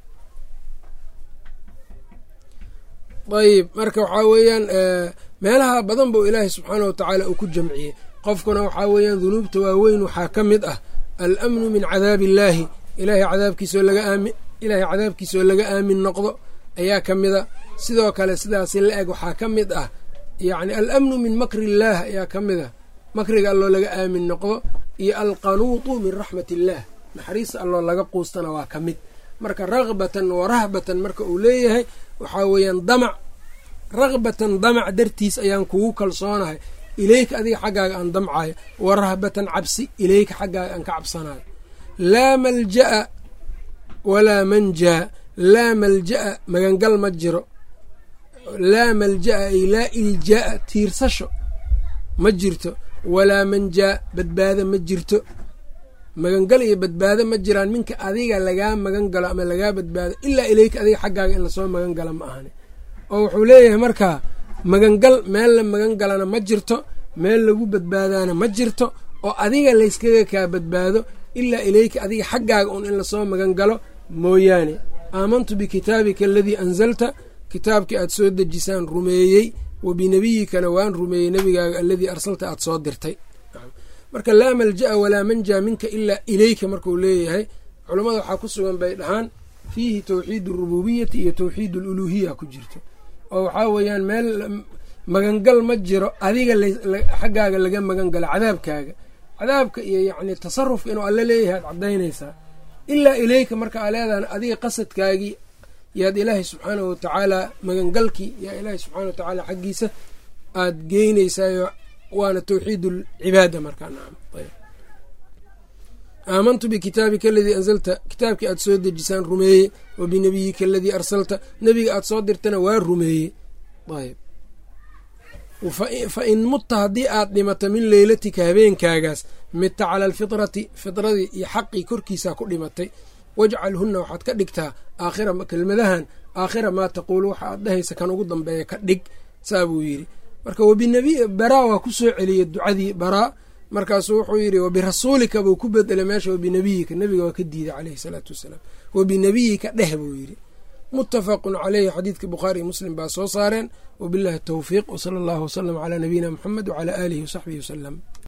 ayb marka waxaa weeyaan meelaha badan buu ilaahay subxaana wa tacaala uu ku jamciyey qofkuna waxaa weeyaan dunuubta waaweyn waxaa ka mid ah alamnu min cadaabi illaahi ilahay cadaabkiisoo laga aami ilaahay cadaabkiisoo laga aamin noqdo ayaa ka mida sidoo kale sidaasi la eg waxaa ka mid ah yacni alamnu min makri illaah ayaa ka mid ah makriga alloo laga aamin noqdo iyo alqanuutu min raxmat illaah naxariista alloo laga quustana waa ka mid marka ragbatan wa rahbatan marka uu leeyahay waxaa weeyaan damac ragbatan damac dartiis ayaan kugu kalsoonahay ileyka adiga xaggaaga aan damcayo wa rahbatan cabsi ileyka xaggaaga aan ka cabsanayo laa malja'a walaa manjaa laa malja'a magangal ma jiro laa malja'a ay laa ilja'a tiirsasho ma jirto walaa manjaa badbaada ma jirto magangal iyo badbaado ma jiraan minka adiga lagaa magan galo ama lagaa badbaado ilaa ileyka adiga xaggaaga in lasoo magan gala ma ahani oo wuxuu leeyahay markaa magangal meel la magan galana ma jirto meel lagu badbaadaana ma jirto oo adiga layskaga kaa badbaado ilaa ileyka adiga xaggaaga un in lasoo magan galo mooyaane aamantu bikitaabika aladii anzalta kitaabkii aad soo dejisaan rumeeyey wa binebiyikana waan rumeeyey nebigaaga aladii arsalta aad soo dirtay marka laa malja'a walaa manjaa minka ilaa ileyka markuu leeyahay culammada waxaa ku sugan bay dhahaan fiihi towxiid alrububiyati iyo towxiid aluluuhiya ku jirto oo waxaa weeyaan meel magangal ma jiro adiga xaggaaga laga magan galo cadaabkaaga cadaabka iyo yacni tasarufka inuu alle leeyahay ad caddaynaysaa ilaa ileyka marka aa leedahan adiga qasadkaagii yaad ilaahay subxaanahu watacaala magangalkii yaa ilaahay subxana watacaala xaggiisa aad geynaysaayo waana towxiid alcibaada markaa nacam aamantu bikitaabika aladii anzalta kitaabkii aad soo dejisaan rumeeye wa binebiyika aladii arsalta nebiga aad soo dirtana waa rumeeye ayb fa in mutta haddii aad dhimato min leylatika habeenkaagaas midta cala alfitrati fitradii iyo xaqii korkiisaa ku dhimatay wajcalhunna waxaad ka dhigtaa aakhira kelmadahan aakhira maa taquulu waxa aad dhahaysa kan ugu dambeeya ka dhig saa buu yidhi marka wabinabi baraa waa ku soo celiyey ducadii baraa markaasuu wuxuu yidhi wabirasuulika buu ku bedelay meesha wabinabiyika nebiga waa ka diiday caleyhi salaatu wasalaam wabinabiyika dheh buu yidhi muttafaqun caleyhi xadiidka bukhaari muslim baa soo saareen wabillahi towfiiq wsala allahu wasalam calaa nabiyina muxamed wacalaa aalihi wasaxbihi wasalam